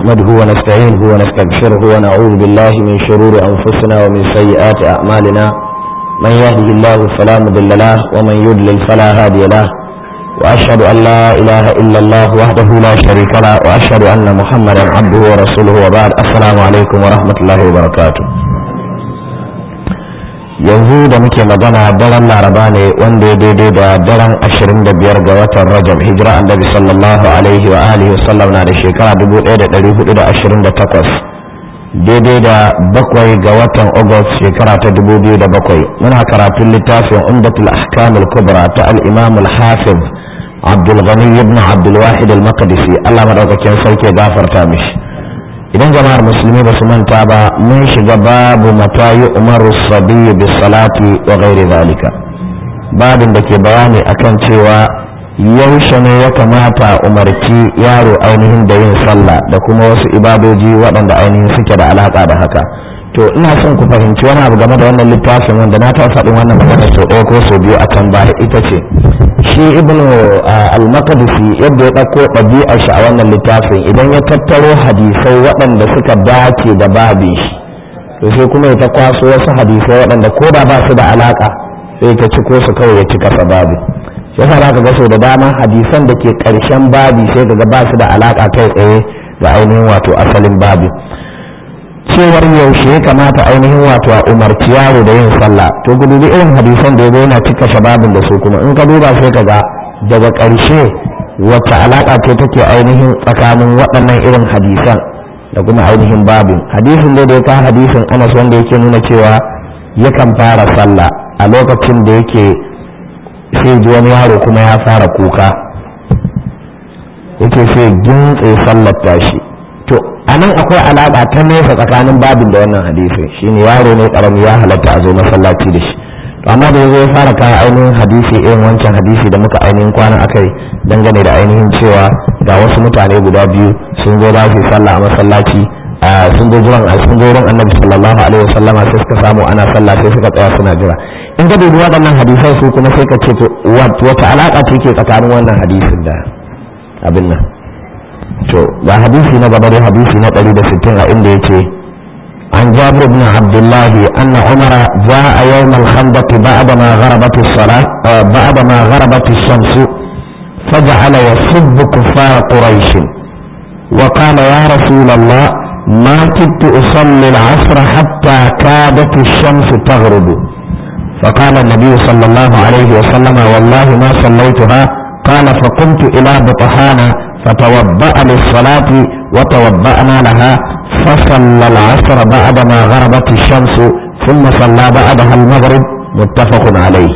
نحمده ونستعينه ونستغفره ونعوذ بالله من شرور أنفسنا ومن سيئات أعمالنا من يهده الله فلا مضل له ومن يضلل فلا هادي له وأشهد أن لا إله إلا الله وحده لا شريك له وأشهد أن محمدا عبده ورسوله وبعد السلام عليكم ورحمة الله وبركاته yanzu da muke magana daren laraba ne wanda ya daidai da daren 25 ga watan rajab hijira annabi sallallahu alaihi wa alihi wasallam na da shekara 1428 daidai da bakwai ga watan august shekara ta 2007 muna karatun littafin umdatul ahkam al-kubra ta al-imam al-hafiz abdul ghani ibn abdul wahid al-maqdisi Allah madaukakin sarki gafarta mishi idan jama'ar musulmi ba su manta ba mun shiga babu matayi umaru sabiyu bis salati wa ghairi zalika babin da ke bayani akan cewa yaushe ne ya kamata umarci yaro ainihin da yin sallah da kuma wasu ibadoji waɗanda ainihin suke da alaƙa da haka to ina son ku fahimci wani abu game da wannan littafin wanda na ta faɗin wannan magana sau ɗaya ko sau biyu a can baya ita ce shi ibnu al-maqdisi yadda ya ɗauko ɗabi'ar shi a wannan littafin idan ya tattaro hadisai waɗanda suka dace da babin shi to sai kuma ya ta kwaso wasu hadisai waɗanda ko da ba su da alaka sai ta ci ko su kawai ya ci kasa babi shi yasa zaka ga sau da dama hadisan da ke ƙarshen babi sai ga ba su da alaka kai tsaye da ainihin wato asalin babi cewar yaushe ya kamata ainihin wato a umarci yaro da yin sallah to ku dubi irin hadisan da ya yana cika shababin da su kuma in ka duba sai ka ga daga ƙarshe wacce alaƙa ce take ainihin tsakanin waɗannan irin hadisan da kuma ainihin babin hadisin da ya kawo hadisin anas wanda yake nuna cewa yakan fara sallah a lokacin da yake sai ji wani yaro kuma ya fara kuka yake sai gintse sallar tashi to a nan akwai alaƙa ta nesa tsakanin babin da wannan hadisin shine yaro ne ƙarami ya halatta a zo masallaci da shi to amma da yazo ya fara kawo ainihin hadisi irin wancan hadisi da muka ainihin kwana akai dangane da ainihin cewa ga wasu mutane guda biyu sun zo za su sallah a masallaci sun zo jiran sun zo wurin annabi sallallahu alaihi wasallam sai suka samu ana sallah sai suka tsaya suna jira in ka dubi waɗannan hadisan su kuma sai ka ce to wata alaƙa ce ke tsakanin wannan hadisin da abin nan to ga hadisi na gaba da hadisi na 160 a inda yake عن جابر بن عبد الله أن عمر جاء يوم الخندق بعدما غربت الصلاة بعدما غربت الشمس فجعل يسب كفار قريش وقال يا رسول الله ما كدت أصلي العصر حتى كادت الشمس تغرب فقال النبي صلى الله عليه وسلم والله ما صليتها قال فقمت إلى بطحان فتوضأ للصلاة وتوضأنا لها فصلى العصر بعدما غربت الشمس ثم صلى بعدها المغرب متفق عليه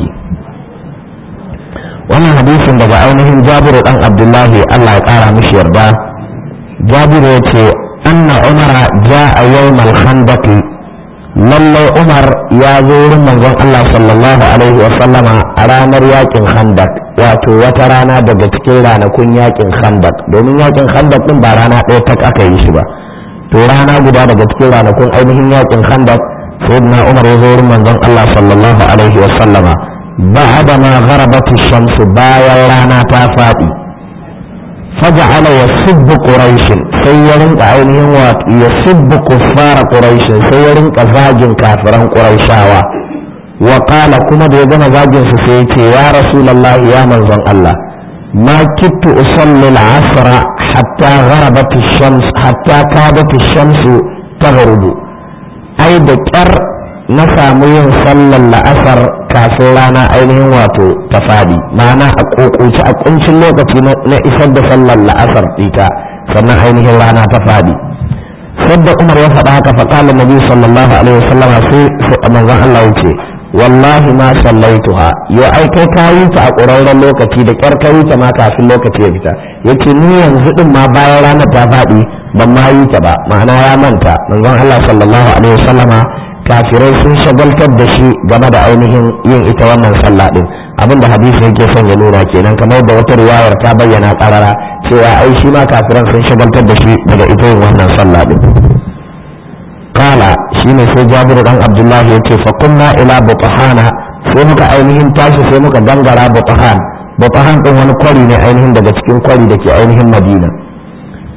wannan hadisin daga ainihin jabiru dan abdullahi allah ya kara mishi yarda jabiru ya ce anna umara ja'a yawmal khandaqi lallai umar ya zo wurin manzon allah sallallahu alaihi wa sallama a ranar yakin khandaq wato wata rana daga cikin ranakun yakin khandaq domin yakin khandaq din ba rana ɗaya tak aka yi shi ba to rana guda daga cikin ranakun ainihin yakin khandaq sayyidina umar ya zo wurin manzon Allah sallallahu alaihi wa sallama ba'da ma gharabat ash-shams bayan rana ta fadi faja'ala yasubbu quraish sai ya rinka ainihin wa yasubbu kuffar quraish sai ya rinka zagin kafiran quraishawa wa qala kuma da ya gama zagin su sai ya ce ya rasulullahi ya manzon Allah ما كدت أصلي العصر حتى غربت الشمس حتى كادت الشمس تغرب أي دكر نسامي صلى العصر كافرانا أينهم واتو تفادي معنى أقوش أقنش اللوكة نئسد صلى العصر تيتا سنة أينهم رانا تفادي صد عمر يفعل فقال النبي صلى الله عليه وسلم في من الله يتي wallahi ma sallaituha yau ai kai ka yi ta a ƙurarren lokaci da ƙyar ka yi ta ma kafin lokaci ya fita yace ni yanzu din ma bayan ranar ta faɗi ban ma yi ta ba ma'ana ya manta manzon Allah sallallahu alaihi wasallama kafirai sun shagaltar da shi game da ainihin yin ita wannan sallah din abinda hadisi yake son ya nuna kenan kamar da wata riwayar ta bayyana karara cewa ai shi ma kafiran sun shagaltar da shi daga ita yin wannan sallah din kala shine sai jabiru dan abdullahi ya ce fakunna ila butahana sai muka ainihin tashi sai muka gangara butahan butahan din wani kwari ne ainihin daga cikin kwari da ke ainihin madina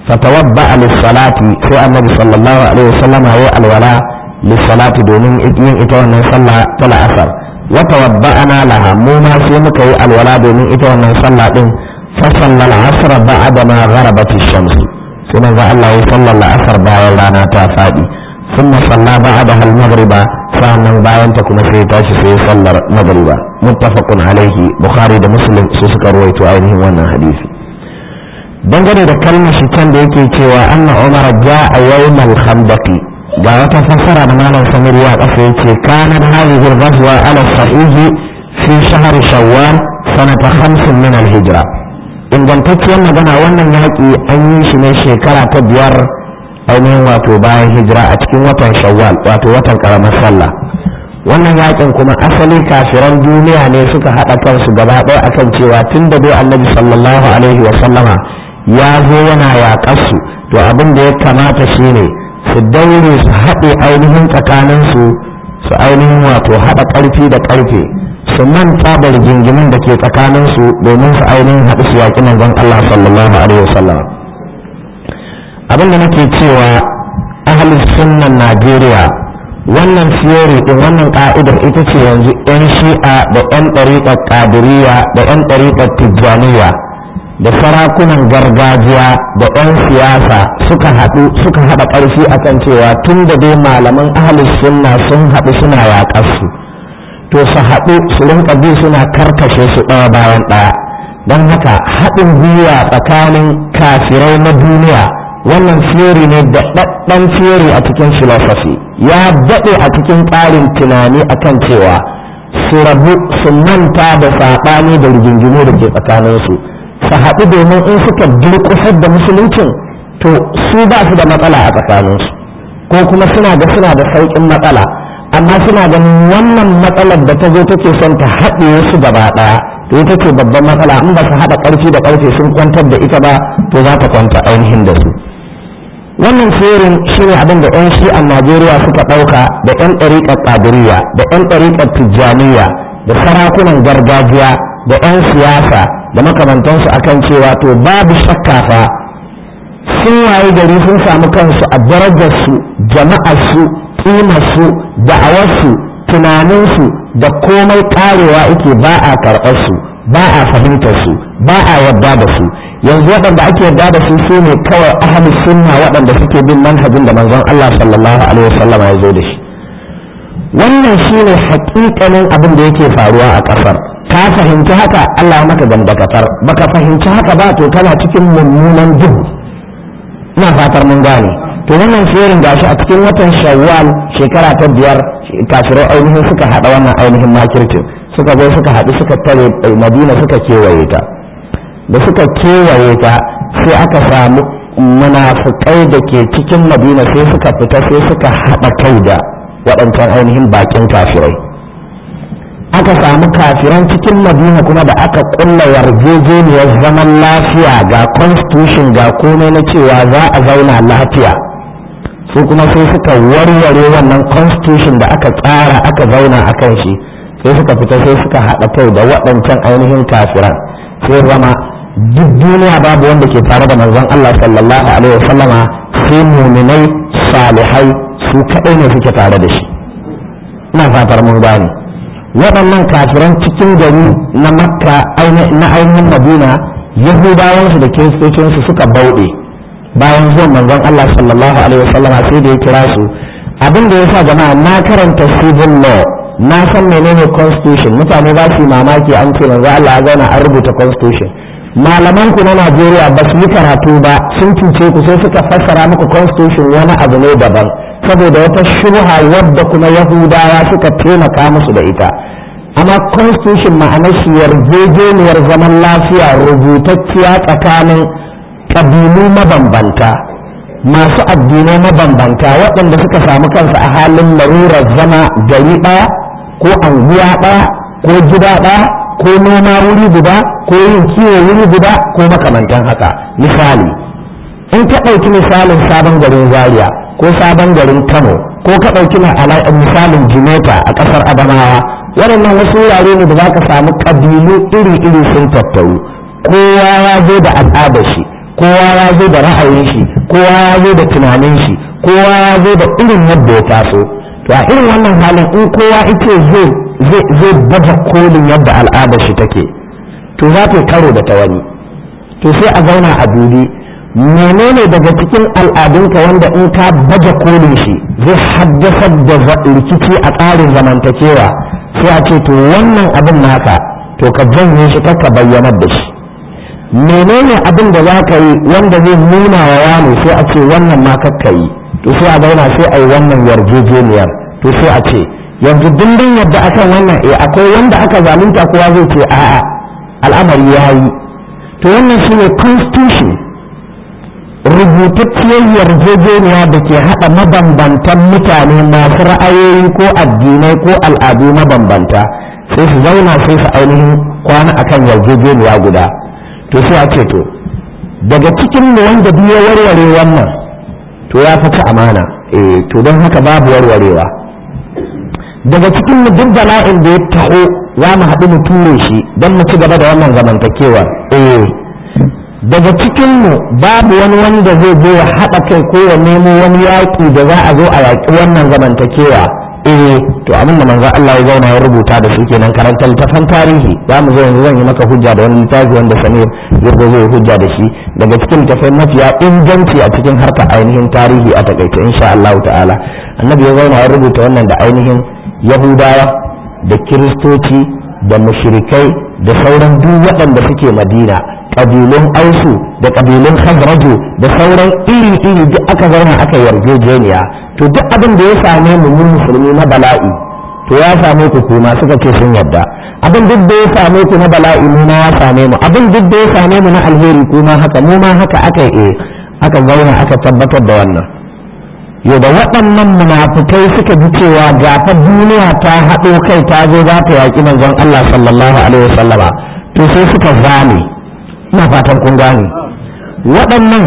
fatawadda lis-salati sai annabi sallallahu alaihi wasallam ya alwala lis-salati domin yin ita wannan sallah ta la'asar wa tawadda'ana laha mu ma sai muka yi alwala domin ita wannan sallah din fa sallal asr ba'da ma gharabat ash-shams sai manzo Allah ya sallal asr bayan rana ta fadi thumma salla ba'daha al-maghriba sa'annan bayan ta kuma sai tashi sai sallar maghriba muttafaqun alaihi bukhari da muslim su suka ruwaito ainihin wannan hadisi dangane da kalmar shi can da yake cewa anna umar ja'a yawmal khandaqi ga wata fassara da malam samir ya kasa yace kana hadhihi al-ghazwa ala sahihi fi shahr shawwal sanata 50 min al-hijra ingantacciyar magana wannan yaƙi an yi shi ne shekara ta biyar ainihin wato bayan hijira a cikin watan shawwal wato watan karamar sallah wannan yakin kuma asali kafiran duniya ne suka haɗa kansu gaba ɗaya akan cewa tun da dai annabi sallallahu alaihi wa sallama ya zo yana yaƙarsu to abin da ya kamata shine su daure su haɗe ainihin tsakaninsu su ainihin wato haɗa ƙarfi da ƙarfe su manta da rigingimin da ke tsakaninsu domin su ainihin haɗu su yaƙi manzon Allah sallallahu alaihi wa sallama abin da nake cewa ahalin sunnan Najeriya wannan theory din wannan ka'idar ita ce yanzu 'yan shi'a da 'yan ɗariƙar ƙadiriya da 'yan ɗariƙar tijjaniya da sarakunan gargajiya da 'yan siyasa suka haɗu suka haɗa ƙarfi akan cewa tun da dai malaman ahalin sunna sun haɗu suna yaƙarsu to su haɗu su rinka bi suna karkashe su ɗaya bayan ɗaya don haka haɗin gwiwa tsakanin kafirai na duniya wannan theory ne da ɗaɗɗan theory a cikin philosophy ya daɗe a cikin tsarin tunani akan cewa su rabu su manta da saɓani da rigingimu da ke tsakaninsu su haɗu domin in suka durƙusar da musuluncin to su ba su da matsala a tsakaninsu ko kuma suna ga suna da sauƙin matsala amma suna ganin wannan matsalar da ta zo take son ta haɗe su gaba ɗaya to ita ce babban matsala in ba su haɗa ƙarfi da ƙarfe sun kwantar da ita ba to za ta kwanta ainihin da su wannan tsirin shi ne abin da 'yan shi'an najeriya suka ɗauka da 'yan ɗariƙar ƙadiriya da 'yan ɗariƙar tijjaniya da sarakunan gargajiya da 'yan siyasa da makamantansu akan cewa to babu shakka fa sun waye gari sun samu kansu a darajarsu jama'arsu ƙimarsu da'awarsu tunaninsu da komai ƙarewa ake ba a karɓarsu ba a fahimtarsu ba a yarda da su yanzu waɗanda ake yarda da su su ne kawai ahli sunna waɗanda suke bin manhajin da manzon Allah sallallahu alaihi wasallam ya zo da shi wannan shine haƙiƙanin abin da yake faruwa a ƙasar ka fahimci haka Allah maka gandakatar baka fahimci haka ba to kana cikin mummunan duhu ina fatar mun gane to wannan shirin gashi a cikin watan shawwal shekara ta biyar kafirai ainihin suka haɗa wannan ainihin makircin suka zo suka haɗu suka tare madina suka kewaye ta da suka kewaye ta sai aka samu munafukai da ke cikin madina sai suka fita sai suka haɗa kai da waɗancan ainihin bakin kafirai aka samu kafiran cikin madina kuma da aka ƙulla yarjejeniyar zaman lafiya ga constitution ga komai na cewa za a zauna lafiya su kuma sai suka warware wannan constitution da aka tsara aka zauna a kan shi sai suka fita sai suka haɗa kai da waɗancan ainihin kafiran sai zama duk duniya babu wanda ke tare da manzon Allah sallallahu alaihi wasallama sai muminai salihai su kaɗai ne suke tare da shi ina fatar mun gane waɗannan kafiran cikin gari na makka na ainihin madina yahudawansu da kiristocinsu suka bauɗe bayan zuwan manzon Allah sallallahu alaihi wasallama sai da ya kira su abin da ya sa jama'a na karanta civil law na san menene constitution mutane za su yi mamaki an ce manzo Allah ya zauna an rubuta constitution malaman ku na Najeriya ba su yi karatu ba sun cuce ku sai suka fassara muku constitution wani abu ne daban saboda wata shubha wadda kuma Yahudawa suka taimaka musu da ita amma constitution ma'anar shi yarjejeniyar zaman lafiya rubutacciya tsakanin kabilu mabambanta masu addinai mabambanta waɗanda suka samu kansu a halin larurar zama gari ɗaya ko anguwa ɗaya ko gida ɗaya ko noma wuri guda ko yin kiwo wuri guda ko makamantan haka misali in ka ɗauki misalin sabon garin zaria ko sabon garin kano ko ka ɗauki misalin jimeta a ƙasar adamawa waɗannan wasu wurare ne da za ka samu ƙabilu iri-iri sun tattaru kowa ya zo da al'adar shi kowa ya zo da ra'ayin shi kowa ya zo da tunanin shi kowa ya zo da irin yadda ya taso to a irin wannan halin in kowa ita zai zai baje kolin yadda al'adar shi take to za ta karo da ta wani to sai a zauna a dubi menene daga cikin al'adunka wanda in ka baje kolin shi zai haddasar da rikici a tsarin zamantakewa sai a ce to wannan abin naka to ka janye shi ka bayyanar da shi menene abin da za ka yi wanda zai nuna wa wani sai a ce wannan ma kakka yi to sai a zauna sai a yi wannan yarjejeniyar to sai a ce yanzu dindin yadda akan wannan eh akwai wanda aka zalunta kowa zai ce a'a al'amari ya yi to wannan shine constitution rubutacciyar yarjejeniya da ke haɗa mabambantan mutane masu ra'ayoyi ko addinai ko al'adu mabambanta sai su zauna sai su ainihin kwana akan yarjejeniya guda to sai a ce to daga cikin mu wanda duk ya warware wannan to ya fi amana eh to don haka babu warwarewa daga cikin mu duk bala'in da ya taho za mu haɗu mu ture shi don mu ci gaba da wannan zamantakewa eh daga cikin mu babu wani wanda zai zo ya haɗa kai ko ya nemo wani yaƙi da za a zo a yaƙi wannan zamantakewa eh to abin da manzo Allah ya zauna ya rubuta da su kenan karantar littafan tarihi za mu zo yanzu zan yi maka hujja da wani littafi wanda Samir zai zo zai hujja da shi daga cikin littafai mafiya inganci a cikin harka ainihin tarihi a takaice insha Allah ta'ala annabi ya zauna ya rubuta wannan da ainihin yahudawa da kiristoci da mushrikai da sauran duk waɗanda suke madina ƙabilun ausu da ƙabilun khazraju da sauran iri-iri duk aka zauna aka yarjejeniya to duk abin da ya same mu mun musulmi na bala'i to ya same ku kuma suka ce sun yarda abin duk da ya same ku na bala'i mu ma ya same mu abin duk da ya same mu na alheri kuma haka mu ma haka aka yi aka zauna aka tabbatar da wannan yau da waɗannan munafukai suka ji cewa gafa duniya ta haɗo kai ta zo za ta yaƙi manzon Allah sallallahu alaihi wasallama to sai suka zame ina fatan kun gane waɗannan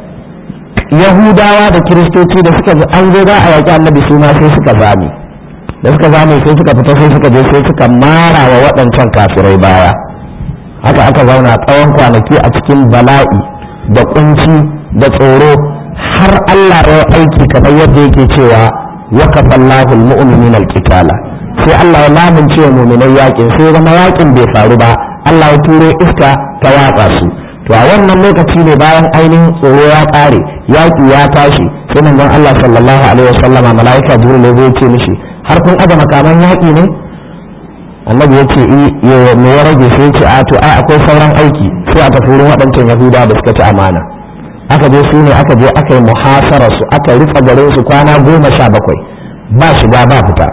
yahudawa da kiristoci da suka an zo za a yaƙi annabi su ma sai suka zame da suka zame sai suka fita sai suka je sai suka mara wa waɗancan kafirai baya haka aka zauna tsawon kwanaki a cikin bala'i da kunci da tsoro har Allah ya aiki kamar yadda yake cewa wakafa Allahu al-mu'minin al-qitala sai Allah ya lamunce wa mu'minai yakin sai zama yakin bai faru ba Allah ya turo iska ta watsa su to a wannan lokaci ne bayan ainihin tsoro ya kare yaki ya tashi sai manzon Allah sallallahu alaihi wasallama malaika jibril ya zo ce mishi har kun aje makaman yaki ne annabi ya ce me ya rage sai ce a to ai akwai sauran aiki sai a tafi wurin waɗancan yahuda da suka ci amana aka je su ne aka je aka yi muhasara su aka rufe garin su kwana goma sha bakwai ba shiga ba fita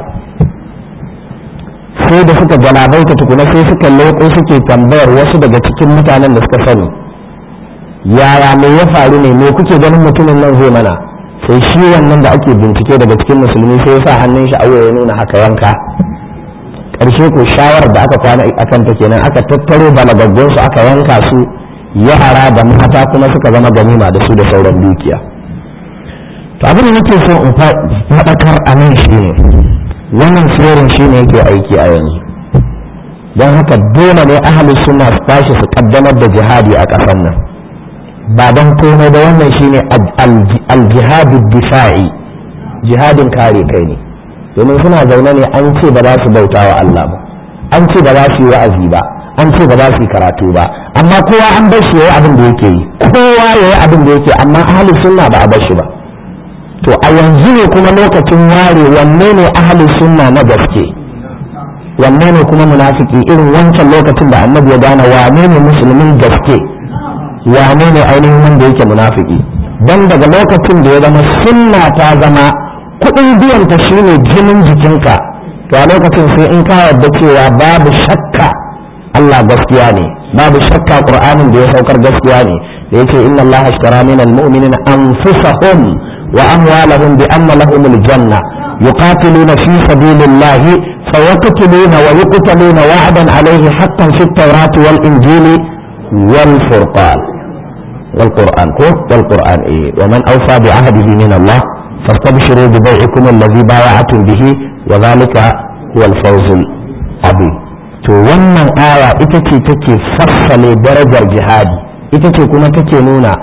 sai da suka galabaita tukuna sai suka leko suke tambayar wasu daga cikin mutanen da suka sani yaya me ya faru ne me kuke ganin mutumin nan zai mana sai shi wannan da ake bincike daga cikin musulmi sai ya sa hannun shi a ya nuna haka yanka ƙarshe ko shawarar da aka kwana akan ta kenan aka tattaro balagaggun su aka yanka su yara da mata kuma suka zama ganima da su da sauran dukiya to abin da nake so in faɗakar a nan shi ne wannan tsirin shi ne yake aiki a yanzu don haka dole ne ahalin suna su tashi su kaddamar da jihadi a ƙasar nan ba don komai da wannan shi ne aljihadu difa'i jihadin kare kai ne domin suna zaune ne an ce ba za su bauta wa Allah ba an ce ba za su yi wa'azi ba an ce ba za su yi karatu ba amma kowa an bar shi yayi abin da yake yi kowa yayi abin da yake amma ahlus sunna ba a bar shi ba to a yanzu ne kuma lokacin ware wanne ne ahlus sunna na gaske wanne ne kuma munafiki irin wancan lokacin da annabi ya gane wane ne musulmin gaske wane ne ainihin wanda yake munafiki dan daga lokacin da ya zama sunna ta zama kuɗin biyan ta shine jinin jikinka to a lokacin sai in ka yarda cewa babu shakka Allah gaskiya ne babu shakka Qur'anin da ya saukar gaskiya ne da yace inna Allah ashtara min almu'minina anfusahum wa amwalahum bi anna lahumul janna yuqatiluna fi sabilillahi فيقتلون ويقتلون وعدا عليه حقا في التوراة والإنجيل والفرقان والقرآن والقرآن إيه ومن أوفى بعهده من الله فاستبشروا ببيعكم الذي بايعتم به وذلك هو الفوز العظيم to wannan aya ita ce take fassale darajar jihadi ita ce kuma take nuna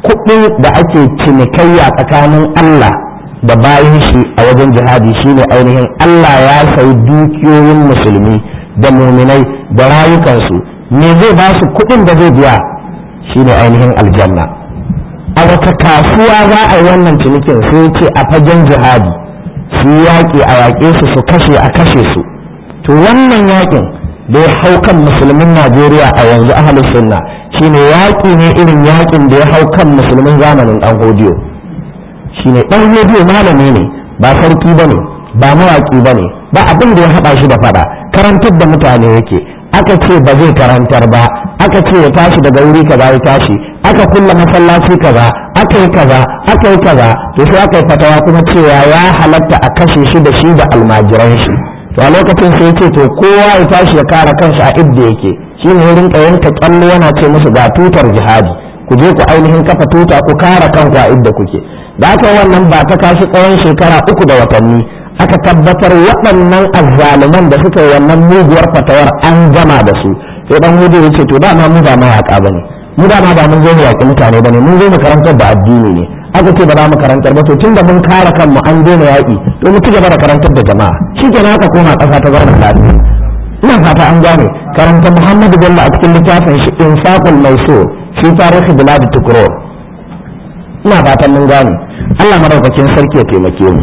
kuɗin da ake cinikayya tsakanin Allah da bayan shi a wajen jihadi shine ainihin Allah ya sayi dukiyoyin musulmi da muminai da rayukansu me zai ba su kuɗin da zai biya shine ainihin aljanna a wata kasuwa za a yi wannan cinikin sai ce a fagen jihadi su yaƙi a yaƙe su su kashe a kashe su to wannan yaƙin da ya hau kan musulmin najeriya a yanzu ahalus sunna shine yaƙi ne irin yaƙin da ya hau kan musulmin zamanin ɗan hodiyo shine ɗan hodiyo malami ne ba sarki ba ne ba mawaƙi ba ne ba abin da ya haɗa shi da faɗa karantar da mutane yake aka ce ba zai karantar ba aka ce ya tashi daga wuri kaza ya tashi aka kulla masallaci kaza aka yi kaza aka yi kaza to sai aka yi fatawa kuma cewa ya halatta a kashe shi da shi da almajiran shi to a lokacin sai ce to kowa ya tashi ya kare kanshi a idda yake shi ne rinka yanka kyalle yana ce musu ga tutar jihadi ku je ku ainihin kafa tuta ku kare kanku a idda kuke da aka wannan ba ta kashi tsawon shekara uku da watanni aka tabbatar waɗannan azzaluman da suka yi wannan muguwar fatawar an gama da su sai dan hudu ya ce to dama mu ba mawaƙa ba ne mu dama ba mun zo mu yaƙi mutane ba ne mun zo mu karantar da addini ne aka ce ba za mu karantar ba to tun da mun kare kanmu an daina yaƙi to mu ci gaba da karantar da jama'a shi kenan aka koma ƙasa ta zauna lafiya ina fata an gane karanta muhammadu bello a cikin littafin shi infaqul maisur fi tarihi bilad tukuror ina fatan mun gane Allah madaukakin sarki ya taimake mu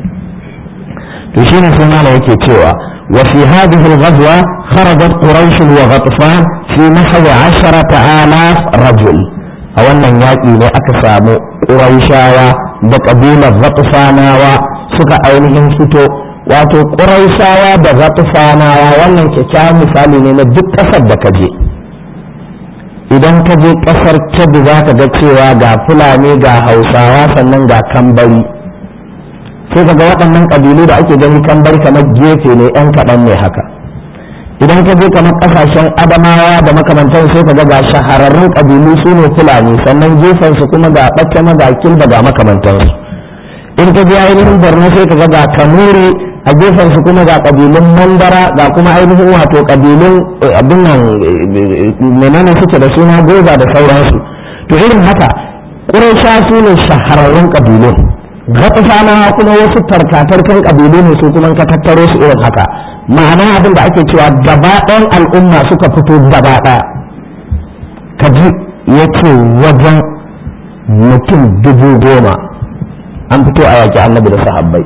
to shine sai mala yake cewa wa fi hadhihi al-ghazwa kharajat quraish wa ghatfan fi nahwi 10000 rajul a wannan yaƙi ne aka samu quraishawa da kabilar ghatfanawa suka ainihin fito wato quraishawa da ghatfanawa wannan kyakkyawan misali ne na duk ƙasar da ka je idan ka je ƙasar kebbi za ka ga cewa ga fulani ga hausawa sannan ga kambari sai ka ga waɗannan ƙabilu da ake gani kambari kamar gefe ne yan kaɗan ne haka idan ka je kamar ƙasashen adamawa da makamantan sai ka ga ga shahararrun ƙabilu su ne fulani sannan gefen su kuma ga ɓacce ga kilba ga makamantansu in ka je ainihin borno sai ka ga ga kanuri a gefen su kuma ga ƙabilun mandara ga kuma ainihin wato ƙabilun abin nan menene suke da suna goza da sauransu to irin haka ƙuraisha su ne shahararrun ƙabilun gatsanawa kuma wasu tarkatarkan ƙabilu ne su kuma ka tattaro su irin haka ma'ana abin da ake cewa gaba ɗayan al'umma suka fito gaba ɗaya ka ji ya ce wajen mutum dubu goma an fito a yaƙi annabi da sahabbai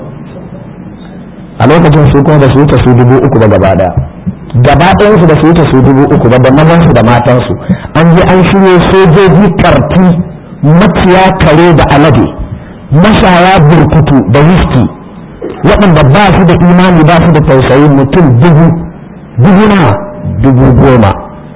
a lokacin su kuma da su wuce su dubu uku ba gaba daya gaba ɗayansu da su wuce su dubu uku ba da mazansu da matansu an je an shirye sojoji karfi maciya kare da alade mashaya burkutu da wiski waɗanda ba su da imani ba su da tausayi mutum dubu dubu na dubu goma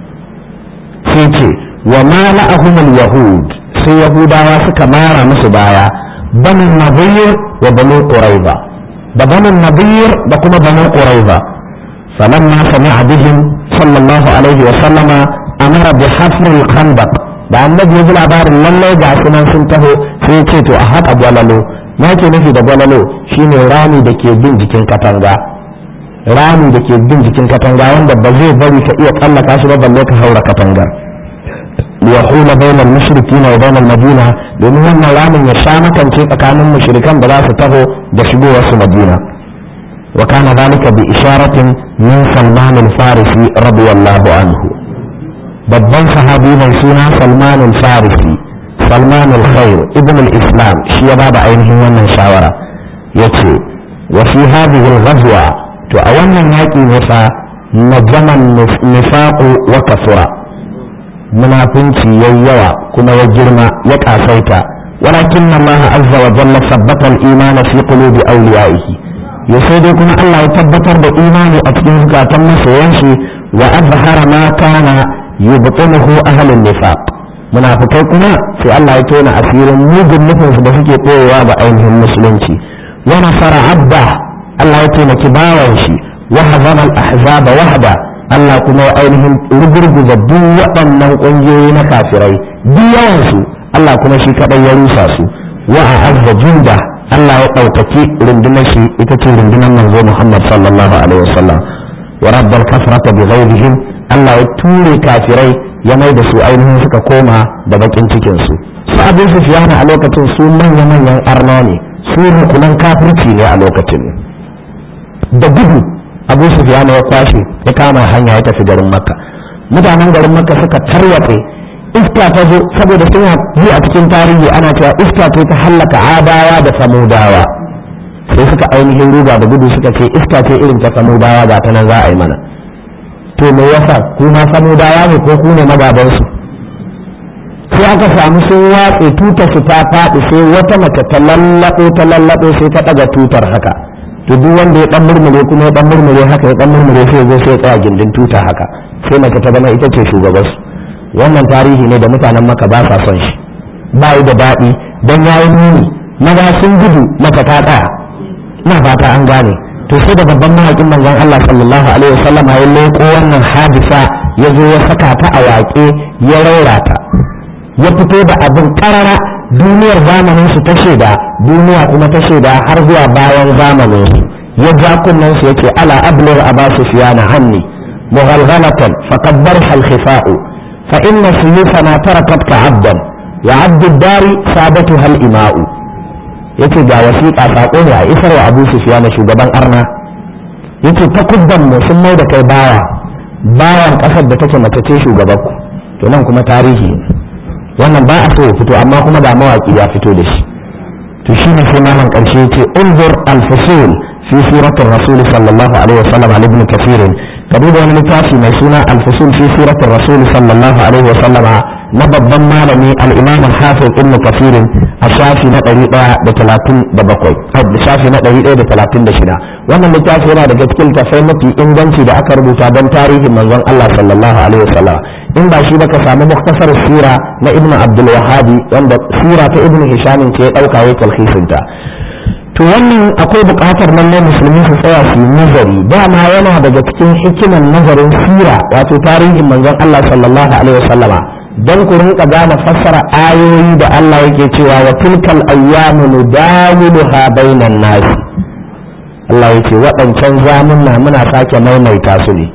sai ce wa mala'ahumul yahud sai yahudawa suka mara musu baya banu nadir wa banu quraiba da banin nadir da kuma banin quraiza falamma sami'a bihim sallallahu alaihi wa sallama amara bi hafr al-khandaq da annabi ya ji labarin lallai ga su nan sun taho sai ya ce to a haƙa gwalalo ya ke nufi da gwalalo shine rami da ke bin jikin katanga rami da ke bin jikin katanga wanda ba zai bari ka iya tsallaka shi ba balle ka haura katangar liyahula bainal mushrikina wa bainal madina domin wannan ramin ya sha makance tsakanin mushrikan da za su taho da shigowar su madina wa kana zalika bi isharatin min salman al-farisi radiyallahu anhu babban sahabi mai suna salman al-farisi salman al-khair ibn al-islam shi ya bada ainihin wannan shawara yace wa fi hadhihi al-ghazwa to a wannan yaki ne fa najaman nifaqu wa kasura munafunci yayi yawa kuma ya girma ya kasaita walakin Allah azza wa jalla sabbata al-iman fi qulubi awliyaihi ya sai dai kuma Allah ya tabbatar da imani a cikin zukatan masoyan shi wa azhara ma kana yubtinuhu ahlun nifaq munafikai kuma sai Allah ya tona asirin mugun nufin su da suke koyewa ba ainihin musulunci wa nasara abda Allah ya taimaki bawan shi wa hazama al-ahzaba wahda Allah kuma ya ainihin rugurguza duk waɗannan ƙungiyoyi na kafirai duk yawansu Allah kuma shi kaɗai ya rusa su wa a azza junda Allah ya ɗaukaki rundunar shi ita ce rundunar manzo Muhammad sallallahu alaihi wasallam wa rabbal kasrata bi ghayrihim Allah ya ture kafirai ya mai da su ainihin suka koma da bakin cikin su su abu sufiyana a lokacin su manya-manyan arna ne su rukunan kafirci ne a lokacin da gudu abu sufiyana ya kwashe ya kama hanya ya tafi garin makka mutanen garin makka suka tarwatse iska ta zo saboda suna yi a cikin tarihi ana cewa iska ce ta hallaka adawa da samudawa sai suka ainihin ruga da gudu suka ce iska ce irin ta samudawa ga ta nan za a yi mana to me yasa kuma samudawa ne ko ku ne magabansu sai aka samu sun watse tutar su ta faɗi sai wata mace ta lallaɓo ta lallaɓo sai ta ɗaga tutar haka to duk wanda ya ɗan murmure kuma ya ɗan murmure haka ya ɗan murmure sai zo sai tsaya gindin tuta haka sai mace ta zama ita ce shugabansu wannan tarihi ne da mutanen maka ba sa son shi ba yi da daɗi don ya yi nuni maza sun gudu maka ta tsaya ina fata an gane to sai da babban mahaƙin manzon Allah sallallahu alaihi wasallam ya leko wannan hadisa ya zo ya saka ta a waƙe ya raura ta ya fito da abin karara duniyar zamanin su ta shaida duniya kuma ta shaida har zuwa bayan zamanin su ya ja kunnen su yake ala ablir aba sufyana hanni mughalghalatan faqad barha al-khifa'u fa inna suyufana tarakatka abdan wa abdu dari sabatuha al-ima'u yace ga wasiƙa sako ne a isar wa abu sufyana shugaban arna yace takubban mu sun mai da kai bawa bawan ƙasar da take mace ce shugabanku to nan kuma tarihi ne wannan ba a so ya fito amma kuma da mawaki ya fito da shi to shi ne sai malam karshe yace unzur al-fusul fi siratul rasul sallallahu alaihi wasallam ali ibn kathir ka duba wani littafi mai suna al-fusul fi siratul rasul sallallahu alaihi wasallam na babban malami al-imam al-hafiz ibn kathir a shafi na 137 a shafi na 136 wannan littafi yana daga cikin tafai mafi inganci da aka rubuta don tarihin manzon Allah sallallahu alaihi wasallam in ba shi baka samu muktasar sira na ibnu abdul wahabi wanda sira ta ibnu hisham ce ya dauka ya talhisin ta to wannan akwai buƙatar lalle musulmi su tsaya su nazari dama yana daga cikin hikiman nazarin sira wato tarihin manzon Allah sallallahu alaihi wasallama don ku rinka gane fassara ayoyi da Allah yake cewa wa tilkal ayyamu nudawiluha bainan nas Allah yake waɗancan zamunna muna sake maimaita su ne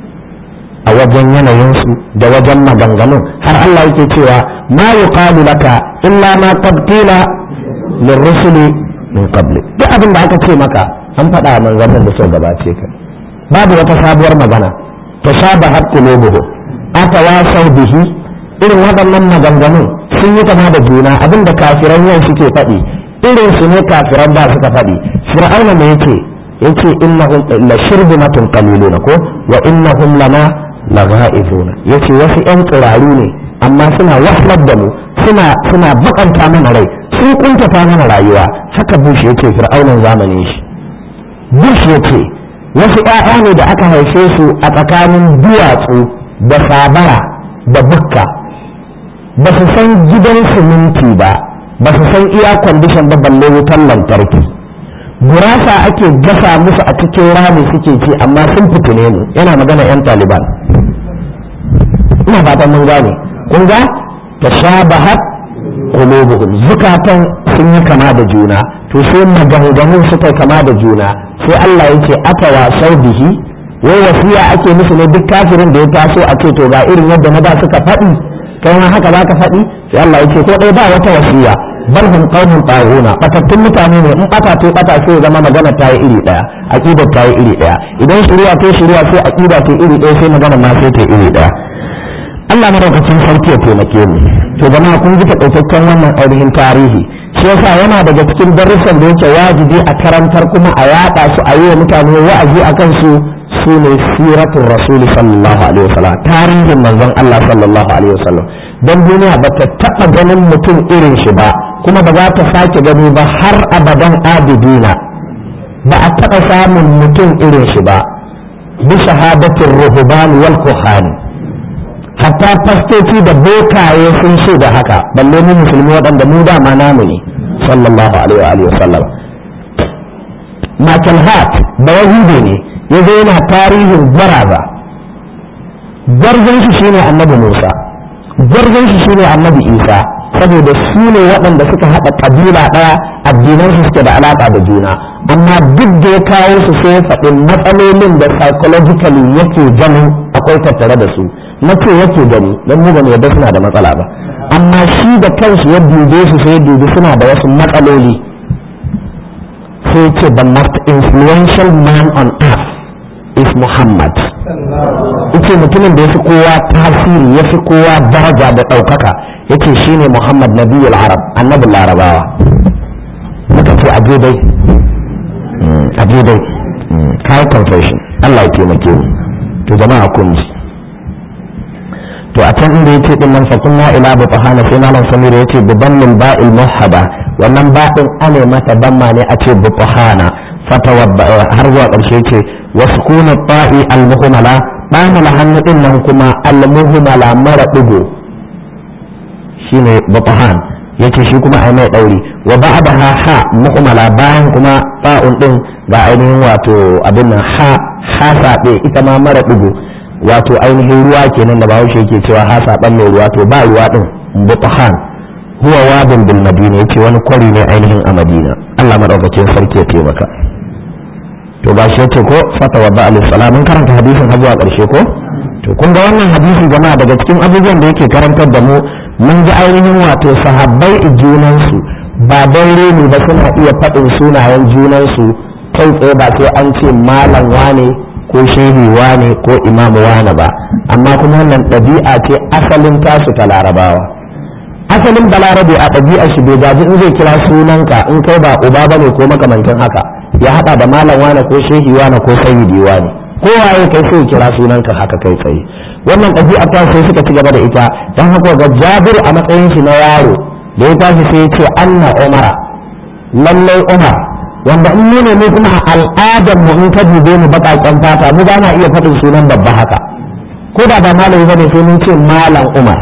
a wajen yanayinsu da wajen maganganun har Allah yake cewa ma yuqalu laka illa ma qad qila lirrusuli min qabli duk abin da aka ce maka an faɗa a manzannin da suka gabace ka babu wata sabuwar magana tashabahat qulubuhum atawasau bihi irin waɗannan maganganun sun yi kama da juna abin da kafiran yau suke faɗi irin su ne kafiran ba suka faɗi fir'auna ne yake yace innahum la shirbumatun qaliluna ko wa innahum lana lagha'izuna yace wasu yan tsiraru ne amma suna wahlar da mu suna suna bakanta mana rai sun kuntata mana rayuwa haka bush yace fir'aunan zamanin shi bush yace wasu ƴaƴa ne da aka haife su a tsakanin duwatsu da sabara da bukka ba su san gidan siminti ba ba su san iya kwandishan ba balle wutan lantarki gurasa ake gasa musu a cikin rami suke ci amma sun fitine mu yana magana 'yan taliban ina fatan mun gane kun ga tashabahat qulubuhum zukatan sun yi kama da juna to sai maganganun suka kama da juna sai Allah yake atawa sau bihi wai wasiya ake musu ne duk kafirin da ya taso a ce to ga irin yadda na ba suka faɗi kai ma haka za ka faɗi sai Allah yake ko ɗaya ba wata wasiya bal hum qaumun taghuna batattun mutane ne in bata to bata sai ya zama magana ta yi iri daya aqida ta yi iri daya idan shari'a to shari'a sai aqida ta iri daya sai magana ma sai ta iri daya Allah madaukakin sarki ya taimake mu to jama'a kun ji takaitaccen wannan ainihin tarihi shi yasa yana daga cikin darussan da yake wajibi a karantar kuma a yaɗa su a yi wa mutane wa'azi a kan su su ne siratul rasuli sallallahu alaihi wasallam tarihin manzon Allah sallallahu alaihi wasallam dan duniya ba ta taɓa ganin mutum irin shi ba kuma ba za ta sake gani ba har abadan abidina ba a taɓa samun mutum irin shi ba bi shahadatin ruhban wal kuhani hatta fastoci da bokaye sun so da haka balle mu musulmi waɗanda mu dama namu ne sallallahu alaihi wa sallam Michael Hart da Yahude ne ya zo yana tarihin gwaraza gwarzon shi shine annabi Musa gwarzon shi shine annabi Isa saboda su ne waɗanda suka haɗa ƙabila ɗaya addinan su suke da alaƙa da juna amma duk da ya kawo su sai ya faɗi matsalolin da psychologically yake ganin akwai tattare da su na ce yake gani don mu ba mu yadda suna da matsala ba amma shi da kansu ya dube su sai dubi suna da wasu matsaloli sai ce the most influential man on earth is Muhammad yace mutumin da ya fi kowa tasiri ya fi kowa daraja da ɗaukaka yace shine Muhammad nabiyul arab annabin larabawa muka ce aje dai aje dai kai confession Allah ya taimake mu to jama'a kun ji to a can inda yace din nan fa kunna ila bi tahana sai malam samir yace bi dammil ba'il muhaba wannan ba'in ane mata damma ne a ce bi tahana fatawadda har zuwa karshe yace wasukuna ta'i al muhmala bana la hannu din nan kuma al muhmala mara digo shine bi tahan yace shi kuma ai mai dauri wa ba'daha ha muhmala bayan kuma ta'un din ga ainihin wato abin nan ha ha sabe ita ma mara digo wato ainihin ruwa kenan da bahaushe yake cewa ha saban mai ruwa to ba ruwa din butahan huwa wadin bil madina yace wani kwari ne ainihin a madina Allah madaukakin sarki ya taimaka to ba shi yace ko fata wa ba'al salam mun karanta hadisin har zuwa karshe ko to kun ga wannan hadisi jama'a daga cikin abubuwan da yake karantar da mu mun ji ainihin wato sahabbai junansu ba don reni ba suna iya faɗin sunayen junansu kai tsaye ba sai an ce malam wane ko shehi wane ko imam wane ba amma kuma wannan ɗabi'a ce asalin tasu ta larabawa asalin balarabe a ɗabi'a shi bai gaji in zai kira sunanka in kai ba uba bane ko makamantin haka ya haɗa da malam wane ko shehi wane ko sayyidi wane ko waye kai sai kira sunanka haka kai tsaye wannan ɗabi'a ta sai suka ci gaba da ita dan haka ga jabir a matsayin shi na yaro da ya tashi sai ya ce anna umara lallai umar wanda in nuna ne kuma a al'adar mu in ka dube mu baƙaƙen fata mu ba na iya faɗin sunan babba haka ko da ba malami bane sai mun ce malam umar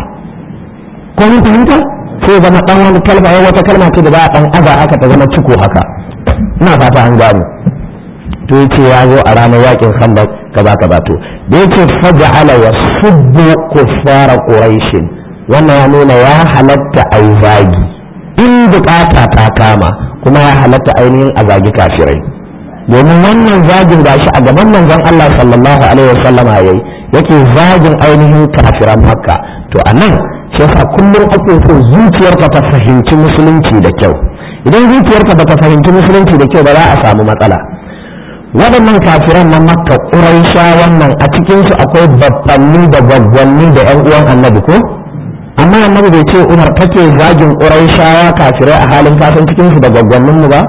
ko mun fahimta sai zama dan wani kalma ya wata kalma ce da za a dan aza haka ta zama ciko haka ina fata an gano to yace ya zo a ranar yakin khandaq kaza kaza to da yace faj'ala yasubbu kuffara quraish wannan ya nuna ya halatta ai zagi in bukata ta kama kuma ya halatta ainihin a zagi kafirai domin wannan zagin gashi a gaban manzon Allah sallallahu alaihi wasallama yayi yake zagin ainihin kafiran makka to anan shi yasa kullum ake so zuciyarka ta fahimci musulunci da kyau idan zuciyarka ba ta fahimci musulunci da kyau ba za a samu matsala waɗannan kafiran na makka ƙuraisha wannan a cikinsu akwai babbanni da gwaggwanni da 'yan uwan annabi ko amma annabi bai ce umar take zagin ƙuraishawa kafirai a halin kasan cikinsu da gwaggwannin mu ba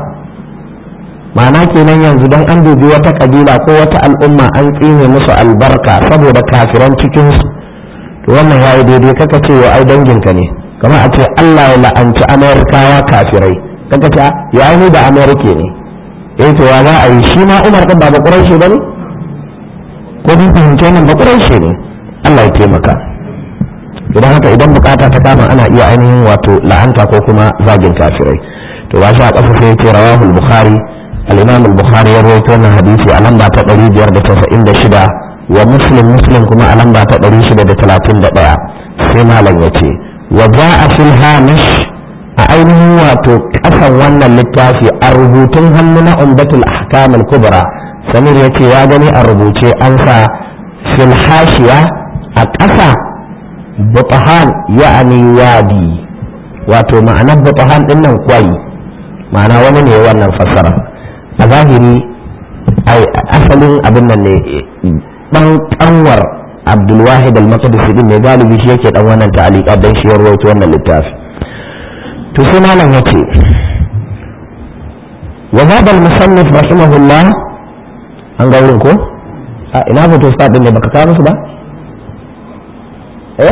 ma'ana kenan yanzu don an dubi wata kabila ko wata al'umma an tsine musu albarka saboda kafiran cikinsu to wannan ya yi daidai kaka ce wa ai danginka ne kamar a ce allah ya la'anci amerikawa kafirai kaka ce ya ni da amerika ne eh to ya za a yi shi ma umar ɗin ba ba ƙuraishe ba ne ko bin fahimce nan ba ƙuraishe ne allah ya taimaka idan haka idan bukata ta kama ana iya ainihin wato la'anta ko kuma zagin kafirai to ba shi a ƙasa sai ce rawahu al-bukhari al-imam al-bukhari ya rawaito wannan hadisi a lamba ta 596 wa muslim muslim kuma a lamba ta 631 sai malam ya ce wa ja'a fil hamish a ainihin wato ƙasan wannan littafi a rubutun hannu na umdatul ahkam al-kubra samir ya ce ya gani a rubuce an sa fil hashiya a ƙasa butahan ya'ani wadi wato ma'anar butahan din nan kwai ma'ana wani ne wannan fassara a zahiri asalin abin nan ne dan kanwar abdulwahid al-maqdisi din ne galibi shi yake dan wannan ta'alika dan shi ya rawaito wannan littafi to sai malam yace wa zaba al-musannif rahimahullah an ga wurin ko a ina foto sa din ne baka kawo musu ba eh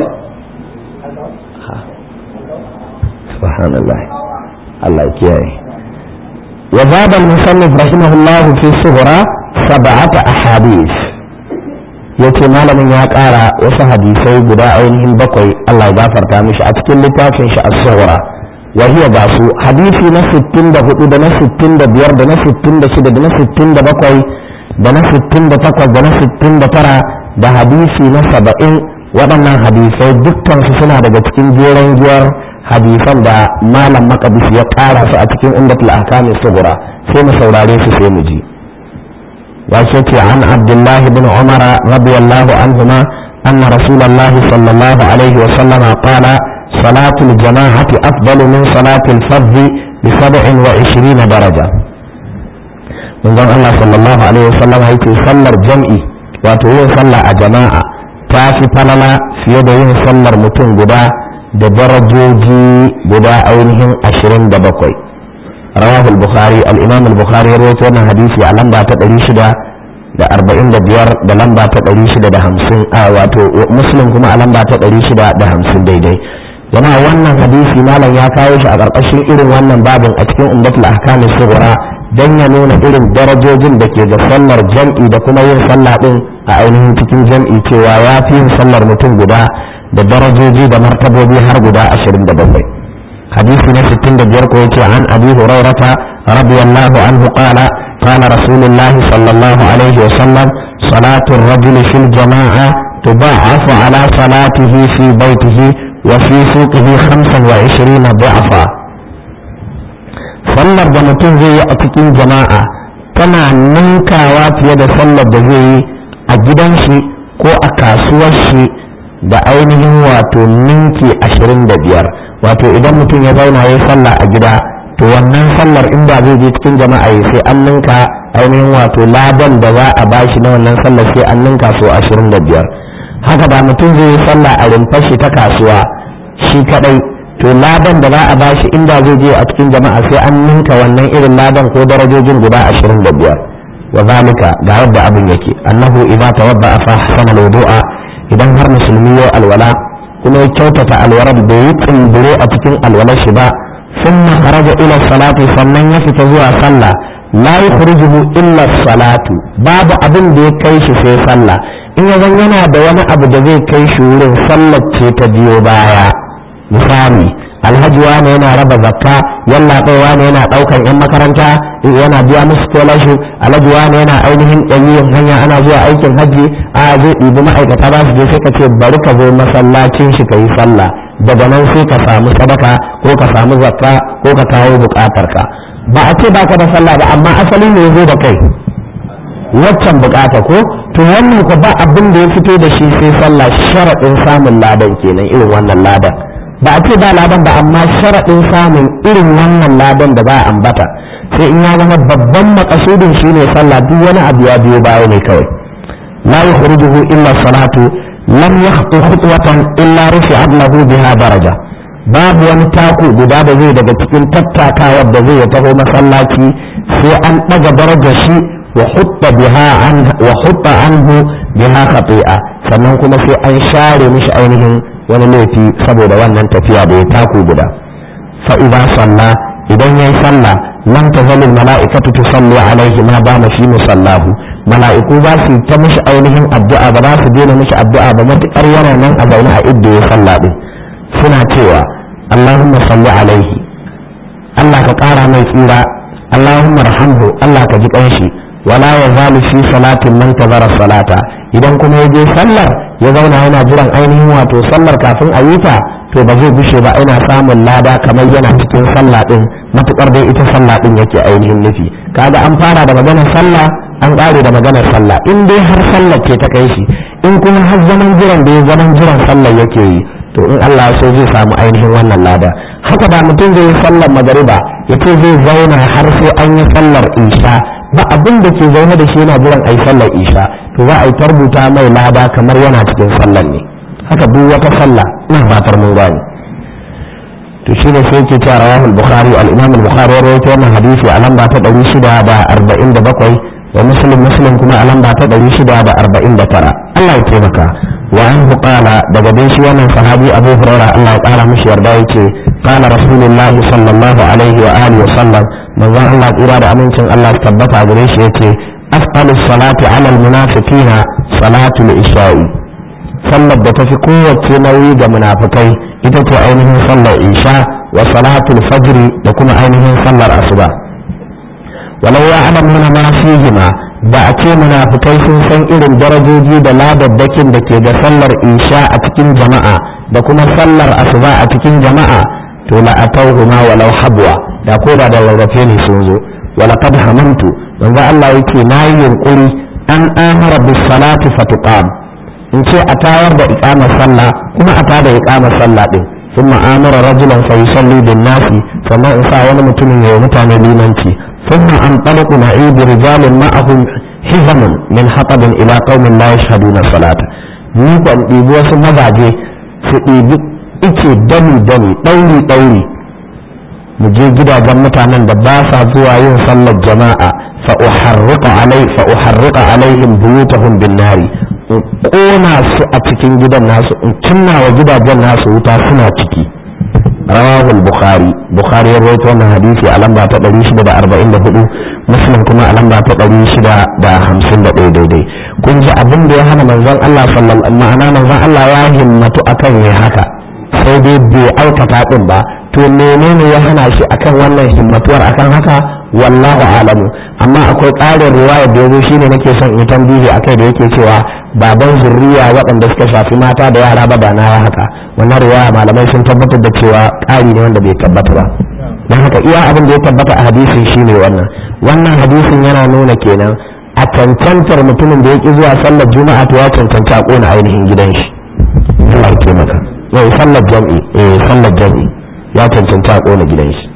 subhanallah Allah kiyaye وزاد المصنف رحمه الله في الصغرى سبعة أحاديث yace malamin ya ƙara wasu hadisai guda ainihin bakwai Allah ya gafarta mishi a cikin littafin shi as-sughra wa hiya ga su hadisi na 64 da na 65 da na 66 da na 67 da na 68 da na 69 da hadisi na 70 waɗannan hadisai dukkan su suna daga cikin jeren giyar hadisan da malam makabis ya ƙara su a cikin umdatul ahkam sughra sai mu saurare su sai mu ji وشكي عن عبد الله بن عمر رضي الله عنهما أن رسول الله صلى الله عليه وسلم قال salatul jama'ati afdalu min salatul fardhi bi 27 daraja manzon Allah sallallahu alaihi wasallam yake sallar jam'i wato yin sallah a jama'a ta fi falala fiye da yin sallar mutum guda da darajoji guda ainihin 27 rawahu al-bukhari al-imam al-bukhari ya rawaito wannan hadisi a lamba ta 600 da arba'in da biyar da lamba ta ɗari shida da hamsin a wato muslim kuma a lamba ta ɗari shida da hamsin daidai jama'a wannan hadisi malam ya kawo shi a ƙarƙashin irin wannan babin a cikin umdatul ahkamis sughra dan ya nuna irin darajojin da ke ga sallar jam'i da kuma yin sallah din a ainihin cikin jam'i cewa ya fi yin sallar mutum guda da darajoji da martabobi har guda ashirin da bakwai hadisi na sittin da biyar ko yace an abi hurairata radiyallahu anhu qala قال رسول الله صلى الله عليه وسلم صلاة الرجل في الجماعة تضاعف على صلاته في بيته وفي سوقه خمسا وعشرين ضعفا sallar da mutum zai yi a cikin jama'a tana ninkawa fiye da sallar da zai yi a gidan shi ko a kasuwar shi da ainihin wato ninki ashirin da biyar wato idan mutum ya zauna ya sallah a gida to wannan sallar in ba zai je cikin jama'a ya sai an ninka ainihin wato ladan da za a bashi na wannan sallar sai an ninka so ashirin da biyar haka da mutum zai yi sallah a rumfar shi ta kasuwa shi kadai to ladan da za a bashi inda zai je a cikin jama'a sai an ninka wannan irin ladan ko darajojin guda ashirin da biyar wa zalika ga yadda abin yake annahu idza tawadda fa ahsana al-wudu'a idan har musulmi ya alwala kuma ya kyautata alwalar bai yi tsimbire a cikin alwalar shi ba ثم خرج إلى الصلاة فمن يفت زوا صلى لا يخرجه إلا الصلاة باب أبن دي كيش في صلى إن يظن ينا دوانا أبو دي كيش ولن صلى تبيو بايا مثالي alhaji wane yana raba zakka yalla kai wane yana daukan yan makaranta yana biya musu scholarship alhaji wane yana ainihin ɗanyen hanya ana zuwa aikin hajji a zai ɗibi ma'aikata za su je sai ka ce bari ka zo masallacin shi ka yi sallah daga nan sai ka samu sadaka ko ka samu zakka ko ka kawo bukatarka ba a ce baka da sallah ba amma asali ne zo da kai waccan bukata ko to wannan ko ba abin da ya fito da shi sai sallah sharaɗin samun ladan kenan irin wannan ladan ba a ce ba ladan ba amma sharaɗin samun irin wannan ladan da ba a ambata sai in ya zama babban makasudin shine sallah duk wani abu ya biyo baya ne kawai la yukhrijuhu illa salatu lam yakhtu khutwatan illa rufi'at lahu biha daraja babu wani taku guda da zai daga cikin tattakawar da zai taho masallaci sai an daga darajar shi wa hutta biha an wa hutta anhu biha khati'a sannan kuma sai an share mishi ainihin wani laifi saboda wannan tafiya da ya taku guda fa idza salla idan yayi sallah lam tazalul mala'ikatu tusalli alaihi ma dama fi musallahu mala'iku ba su ta mishi ainihin addu'a ba za su daina mishi addu'a ba matukar yana nan a zaune a idda ya salla din suna cewa Allahumma salli alaihi Allah ka kara mai tsira Allahumma rahamhu Allah ka ji kanshi wala ya zalu fi salatin man tazara salata idan kuma ya je sallar ya zauna yana jiran ainihin wato sallar kafin a yi ta to ba zai gushe ba ina samun lada kamar yana cikin sallah din matukar dai ita sallah din yake ainihin nufi kaga an fara da maganar sallah an ƙare da maganar sallah in dai har sallar ce ta kai shi in kuma har zaman jiran da ya zaman jiran sallar yake yi to in Allah so zai samu ainihin wannan lada haka ba mutum zai yi sallar magariba ya ce zai zauna har sai an yi sallar isha ba abin da ke zaune da shi yana jiran a yi sallar isha to za a yi tarbuta mai lada kamar yana cikin sallar ne haka duk wata sallah ina fatar mun gane to shi ne sai ke cewa rawahul bukhari al-imam al-bukhari ya rawaito wannan hadisi a lamba ta 647 wa muslim muslim kuma a lamba ta 649 Allah ya taimaka wa an qala daga bin shi wannan sahabi Abu Hurairah Allah ya kara mishi yarda yake qala rasulullah sallallahu alaihi wa alihi wa sallam manzon Allah tsira da amincin Allah su tabbata gare shi yace afdalu salati ala al-munafiqina salatu al-isha'i sallar da tafi kowace nauyi ga munafikai ita ce ainihin sallar isha wa salatul fajri da kuma ainihin sallar asuba walau ya alamuna ma fihima da a ce munafikai sun san irin darajoji da ladabbakin da ke da sallar isha a cikin jama'a da kuma sallar asuba a cikin jama'a to la atawhuma walau habwa da ko da da rarrafe ne sun zo walaqad hamantu manzo Allah yake nayi yunkuri an amara bis salati fatuqam in ce a tayar da iqamar sallah kuma a tada iqamar sallah din ثم آمر رجلا فيصلي بالناس فما إنسى ولا متم يومتان ليمنتي ثم أنطلق نعيد رجال معهم حزم من حطب إلى قوم لا يشهدون الصلاة نيكو أن ɗibi wasu mazaje su ɗibi ice dami dami ɗauri ɗauri mu je gidajen mutanen da ba sa zuwa yin sallar jama'a fa uharriqa alai fa uharriqa alaihim buyutahum bin nari in kona su a cikin gidan nasu in cinna wa gidajen nasu wuta suna ciki rawahu bukhari bukhari ya rawaito wannan hadisi a lamba ta 644 muslim kuma a lamba ta 651 daidai kun ji abin da ya hana manzon Allah sallallahu ma'ana manzon Allah ya himmatu akan yi haka sai dai bai aikata din ba to menene ya hana shi akan wannan himmatuwar akan haka wallahu alamu amma akwai ƙarin riwaya da yazo shine nake son in tambihi akai da yake cewa baban zurriya waɗanda suka shafi mata da yara ba ba na ya haka wannan riwaya malamai sun tabbatar da cewa ƙari ne wanda bai tabbata ba don haka iya abin da ya tabbata a hadisin shine wannan wannan hadisin yana nuna kenan a cancantar mutumin da ya ƙi zuwa sallar juma'a to ya cancanci a ƙona ainihin gidan shi Allah ya taimaka yau sallar jam'i eh sallar jam'i ya cancanci a ƙona gidan shi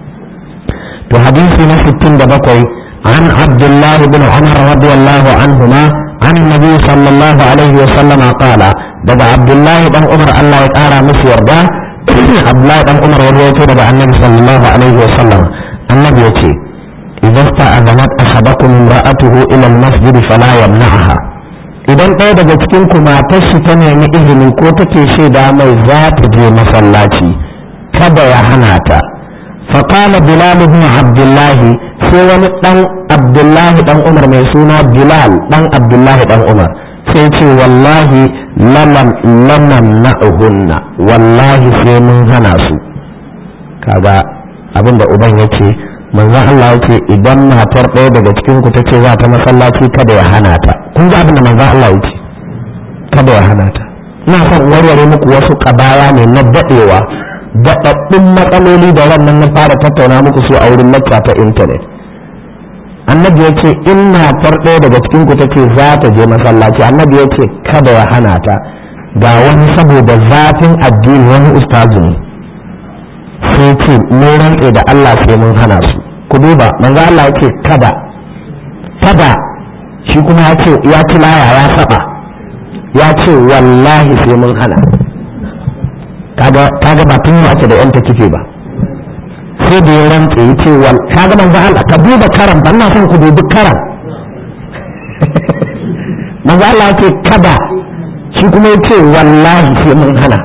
to hadisi na 67 an Abdullah ibn Umar radiyallahu anhuma عن النبي صلى الله عليه وسلم قال دبا عبد الله بن عمر الله يقارى مسير ده عبد الله بن عمر يروي دبا النبي صلى الله عليه وسلم النبي يتي إذا استأذنت أحدكم امرأته إلى المسجد فلا يمنعها idan ɗaya daga cikin ku matar shi ta nemi izini ko take shaida mai za ta je masallaci kada ya hana ta faqala bilal ibn abdullah sai wani dan abdullahi dan umar mai suna bilal dan abdullahi dan umar sai ce wallahi laman laman na'uhunna wallahi sai mun hana su kaga abinda uban yake manzon Allah yake idan matar ɗaya daga cikin ku tace za ta masallaci kada ya hana ta kun ga abinda manzon Allah yake kada ya hana ta ina son warware muku wasu kabaya ne na dadewa daɗaɗɗun matsaloli da wannan na fara tattauna muku su a wurin lacca ta intanet annabi ya ce in matar ɗaya daga cikin ku take za ta je masallaci annabi ya ce kada ya hana ta ga wani saboda zafin addini wani ustazu ne sai ce mun rantse da Allah sai mun hana su ku duba manzo Allah ya ce kada kada shi kuma ya ce ya ci laya ya saba ya ce wallahi sai mun hana kaga kaga ba tun wace da yan ta kife ba sai da ya rantse ya ce wal kaga manzo Allah ka duba karam ban na son ku dubi karam manzo Allah ya ce kada shi kuma ya ce wallahi sai mun hana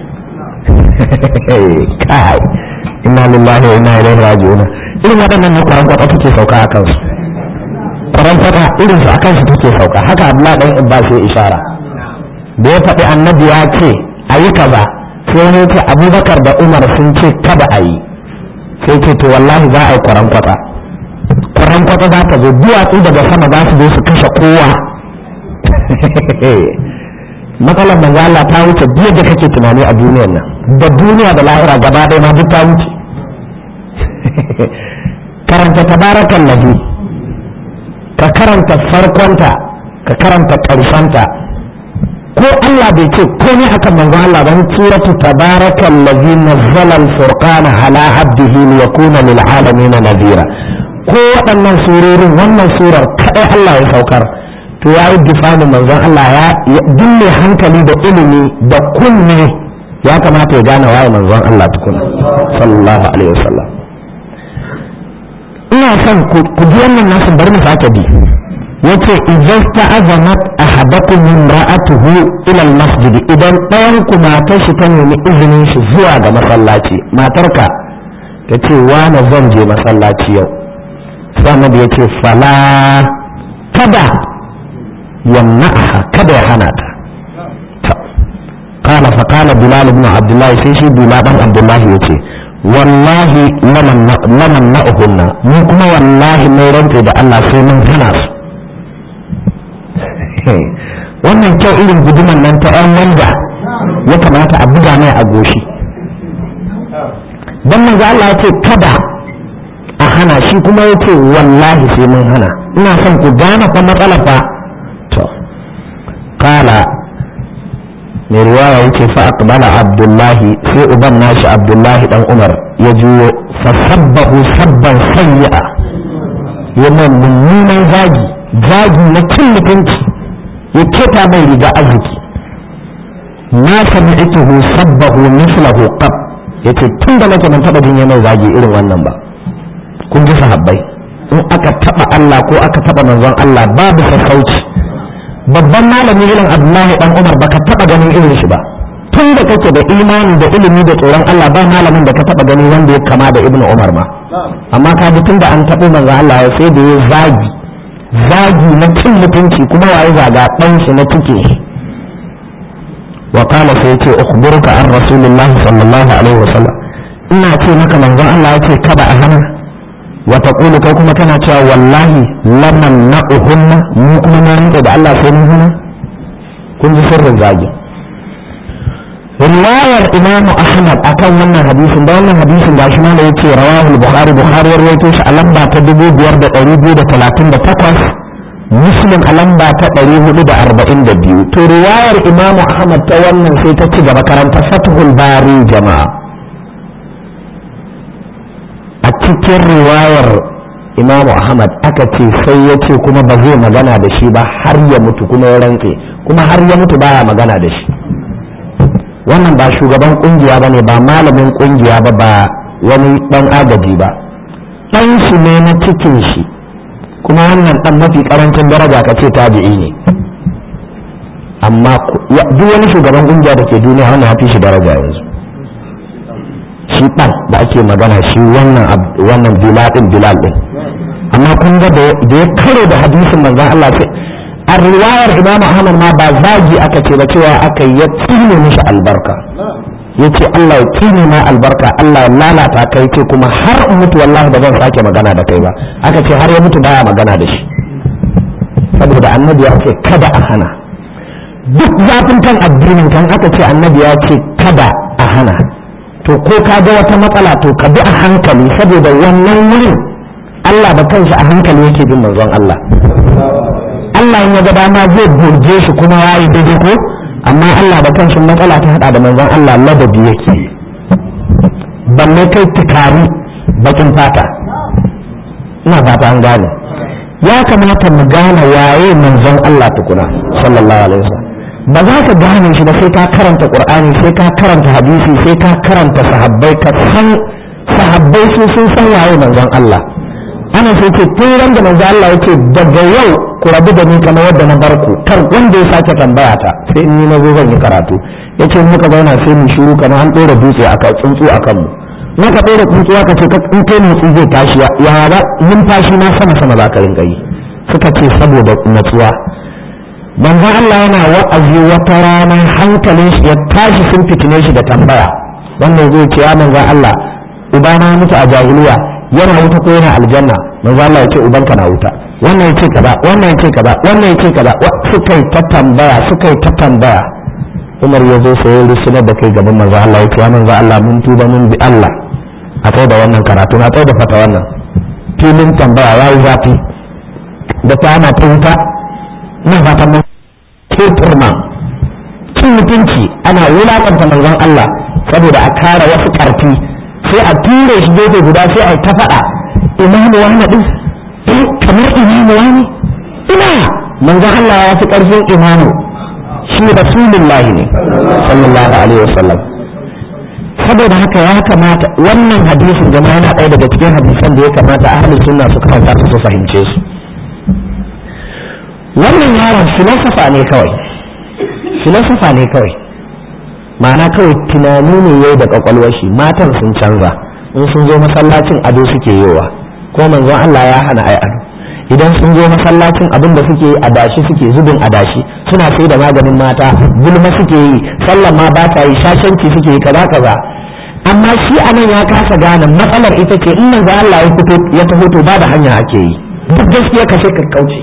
kai inna lillahi wa inna ilaihi raji'un irin waɗannan na kwaran kwata take sauka a kansu kwaran kwata irin su a kansu take sauka haka Abdullahi dan Abbas ya ishara da ya faɗi annabi ya ce ayi kaza sai ne ce Abubakar da Umar sun ce kada a yi sai ce to wallahi za a yi kwaran kwata kwaran kwata za ta zo duwatsu daga sama za su zo su kashe kowa matsalar manzo Allah ta wuce duk da kake tunani a duniyar nan da duniya da lahira gaba ɗaya ma duk ta wuce karanta tabarakan ladhi ka karanta farkonta ka karanta ƙarshenta ko Allah bai ce komai akan manzo Allah ba suratu tabarakal ladhi nazzala al-furqana ala abdihi liyakuna lil alamin nadhira ko waɗannan surorin wannan surar kadai Allah ya saukar to ya yi difanin manzon Allah ya duk mai hankali da ilimi da kunne ya kamata ya gane waye manzon Allah tukuna sallallahu alaihi wasallam ina son ku ji wannan nasu bari mu sake bi yace idan ta'azanat ahadakum imra'atuhu ila al-masjid idan ɗayan ku matar shi ta nemi izinin shi zuwa ga masallaci matarka ta ce wani zan je masallaci yau sai annabi ya ce fala kada yamna'aha kada ya hana ta قال فقال بلال بن عبد الله سيشي بلال بن عبد الله يتي والله لمن لمن نأهن mu kuma wallahi mai rantse da Allah sai mun hana su wannan kyau irin guduman nan ta yan wanda ya kamata a buga mai a goshi dan manzo Allah ya ce kada a hana shi kuma ya ce wallahi sai mun hana ina son ku gane fa matsala fa to kala mai riwaya yake fa aqbala abdullahi sai uban nashi abdullahi dan umar ya juyo fa sabbahu sabban sayyi'a yana mummunan zagi zagi na cin mutunci ya keta mai riga arziki na sami'tuhu sabbahu mislahu qab yace tun da nake ban taba jin mai zagi irin wannan ba kun ji sahabbai in aka taba Allah ko aka taba manzon Allah babu sassauci babban malami irin Abdullahi dan Umar baka taba ganin irin shi ba tun da kake da imani da ilimi da tsoron Allah ba malamin da ka taba gani wanda ya kama da Ibn Umar ma amma ka ji tun da an taɓo manzon Allah ya sai da ya zagi zagi na cin mutunci kuma waye zaga ɗan shi na cike wa qala sai yace ukhbiruka an rasulillahi sallallahu alaihi wasallam ina ce maka manzon Allah yace kada a hana wa taqulu kai kuma kana cewa wallahi laman na'uhunna mu kuma na rinka da Allah sai mun hana kun ji sirrin zagi riwayar imam ahmad akan wannan hadisin da wannan hadisin gashi ma da yake rawahul bukhari bukhari ya rawaito shi a lamba ta 5238 muslim a lamba ta 442 to riwayar imam ahmad ta wannan sai ta ci gaba karanta fathul bari jama'a a cikin riwayar imam ahmad aka ce sai ya ce kuma ba zai magana da shi ba har ya mutu kuma ya rantse kuma har ya mutu baya magana da shi wannan ba shugaban kungiya ba ne ba malamin kungiya ba ba wani dan agaji ba dan shi ne na cikin shi kuma wannan dan mafi karancin daraja ka ce tabi'i ne amma duk wani shugaban kungiya da ke duniya wannan ya fi shi daraja yanzu shi dan da ake magana shi wannan wannan bilal din bilal din amma kun ga da ya karo da hadisin manzon Allah sai a riwayar imamu ahmad ma ba zagi aka ce ba cewa aka ya tsine mishi albarka ya ce allah ya tsine ma albarka allah ya lalata kai ce kuma har in mutu wallahi ba zan sake magana da kai ba aka ce har ya mutu baya magana da shi saboda annabi ya ce kada a hana duk zafin kan addinin kan aka ce annabi ya ce kada a hana to ko ka ga wata matsala to ka bi a hankali saboda wannan wurin allah da kanshi a hankali yake bin manzon allah Allah in ya ga dama zai burge shi kuma ya yi daidai ko amma Allah da kanshi matsala ta hada da manzon Allah ladabi yake balle kai tukari bakin fata ina fata an gane ya kamata mu gane waye manzon Allah tukuna sallallahu alaihi wasallam ba za ka gane shi ba sai ka karanta qur'ani sai ka karanta hadisi sai ka karanta sahabbai ka san sahabbai su sun san waye manzon Allah ana sai ce tun ran da manzo Allah yake daga yau ku rabu da ni kamar yadda na bar ku kar wanda ya sake tambaya ta sai in ni na zo zan yi karatu yace muka zauna sai mu shiru kamar an dora dutse aka tsuntsu akan mu naka dora tsuntsu aka ce in kai motsi zai tashi ya ba numfashi na sama sama za ka rinka yi suka ce saboda natsuwa manzo Allah yana wa'azi wata rana hankalin shi ya tashi sun fitine shi da tambaya wannan zai ce ya manzo Allah ubana mutu a jahiliya yana wuta ko yana aljanna manzo Allah ya ce ubanka na wuta wannan ya ce kaza wannan ya ce kaza wannan ya ce kaza suka yi ta tambaya suka yi ta tambaya Umar ya zo sai ya rusunar da kai gaban manzo Allah ya ce manzo Allah mun tuba mun bi Allah a kai da wannan karatu na kai da fata wannan filin tambaya yayi zafi da ta ana ta wuta ina fatan mun ke turma cin mutunci ana wulakanta manzon Allah saboda a kare wasu karfi sai a ture shi gefe guda sai a ta faɗa imamu wani ɗin kamar imamu wani ina manzon Allah ya fi ƙarfin imamu shi rasulullahi ne sallallahu alaihi wasallam saboda haka ya kamata wannan hadisin jama'a yana ɗaya daga cikin hadisan da ya kamata ahli sunna su karanta su fahimce su wannan yaron filosofa ne kawai filosofa ne kawai ma'ana kawai tunani ne yau da kwakwalwar shi matan sun canza in sun zo masallacin ado suke yowa ko manzon Allah ya hana ai ado idan sun zo masallacin abin da suke adashi suke zubin adashi suna sai da maganin mata gulma suke yi sallan ma ba ta yi shashanci suke yi kaza kaza amma shi anan ya kasa gane matsalar ita ce in manzon Allah ya fito ya taho to ba da hanya ake yi duk gaskiya kashe ka kauce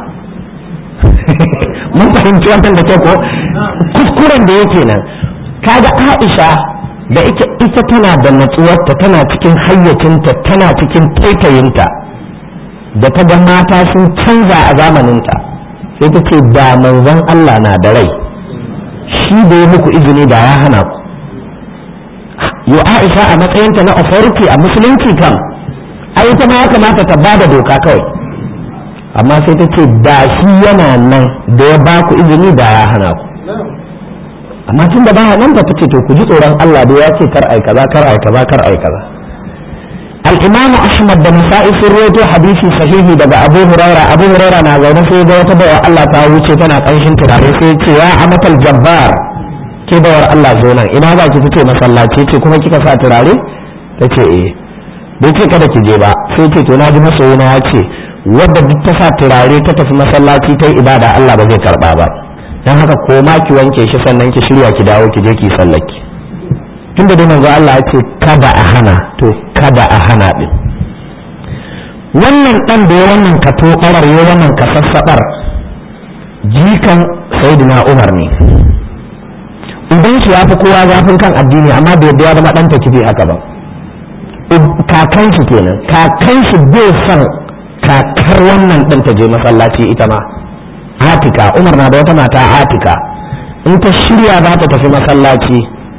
mun fahimci wannan da kyau ko kuskuren da yake nan kaga Aisha da ita ita tana da natsuwarta tana cikin hayyacinta tana cikin taitayinta da ta ga mata sun canza a zamaninta sai ta ce da manzon Allah na da rai shi shi da ya muku izini da ya hana ku yo Aisha a matsayinta na authority a musulunci kam ai ita ma ya kamata ta bada doka kawai amma sai ta ce da shi yana nan da ya ba ku izini da ya hana ku amma tun da baya nan ba ta ce to ku ji tsoron Allah da ya ce kar ai kaza kar ai kaza kar ai kaza al-imamu ahmad da nasa'i sun rawaito hadisi sahihi daga abu huraira abu huraira na zaune sai ga wata bawa Allah ta wuce tana kanshin turare sai ya ce ya amatal jabbar ke bawar Allah zo nan ina ba ki fice masallaci ce kuma kika sa turare ta ce eh bai ce kada ki je ba sai ce to na ji masoyina ya ce wadda duk ta sa turare ta tafi masallaci ta yi ibada Allah ba zai karba ba dan haka ko ma ki wanke shi sannan ki shirya ki dawo ki je ki sallaki tunda dai manzo Allah ya ce kada a hana to kada a hana din wannan dan da ya wannan ka to karar ya wannan ka sassabar jikan sayyidina Umar ne idan shi ya fi kowa zafin kan addini amma bai yadda ya zama dan takibi haka ba kakan shi kenan kakan shi bai son kakar wannan din ta je masallaci ita ma atika umar na da wata mata atika in ta shirya za ta tafi masallaci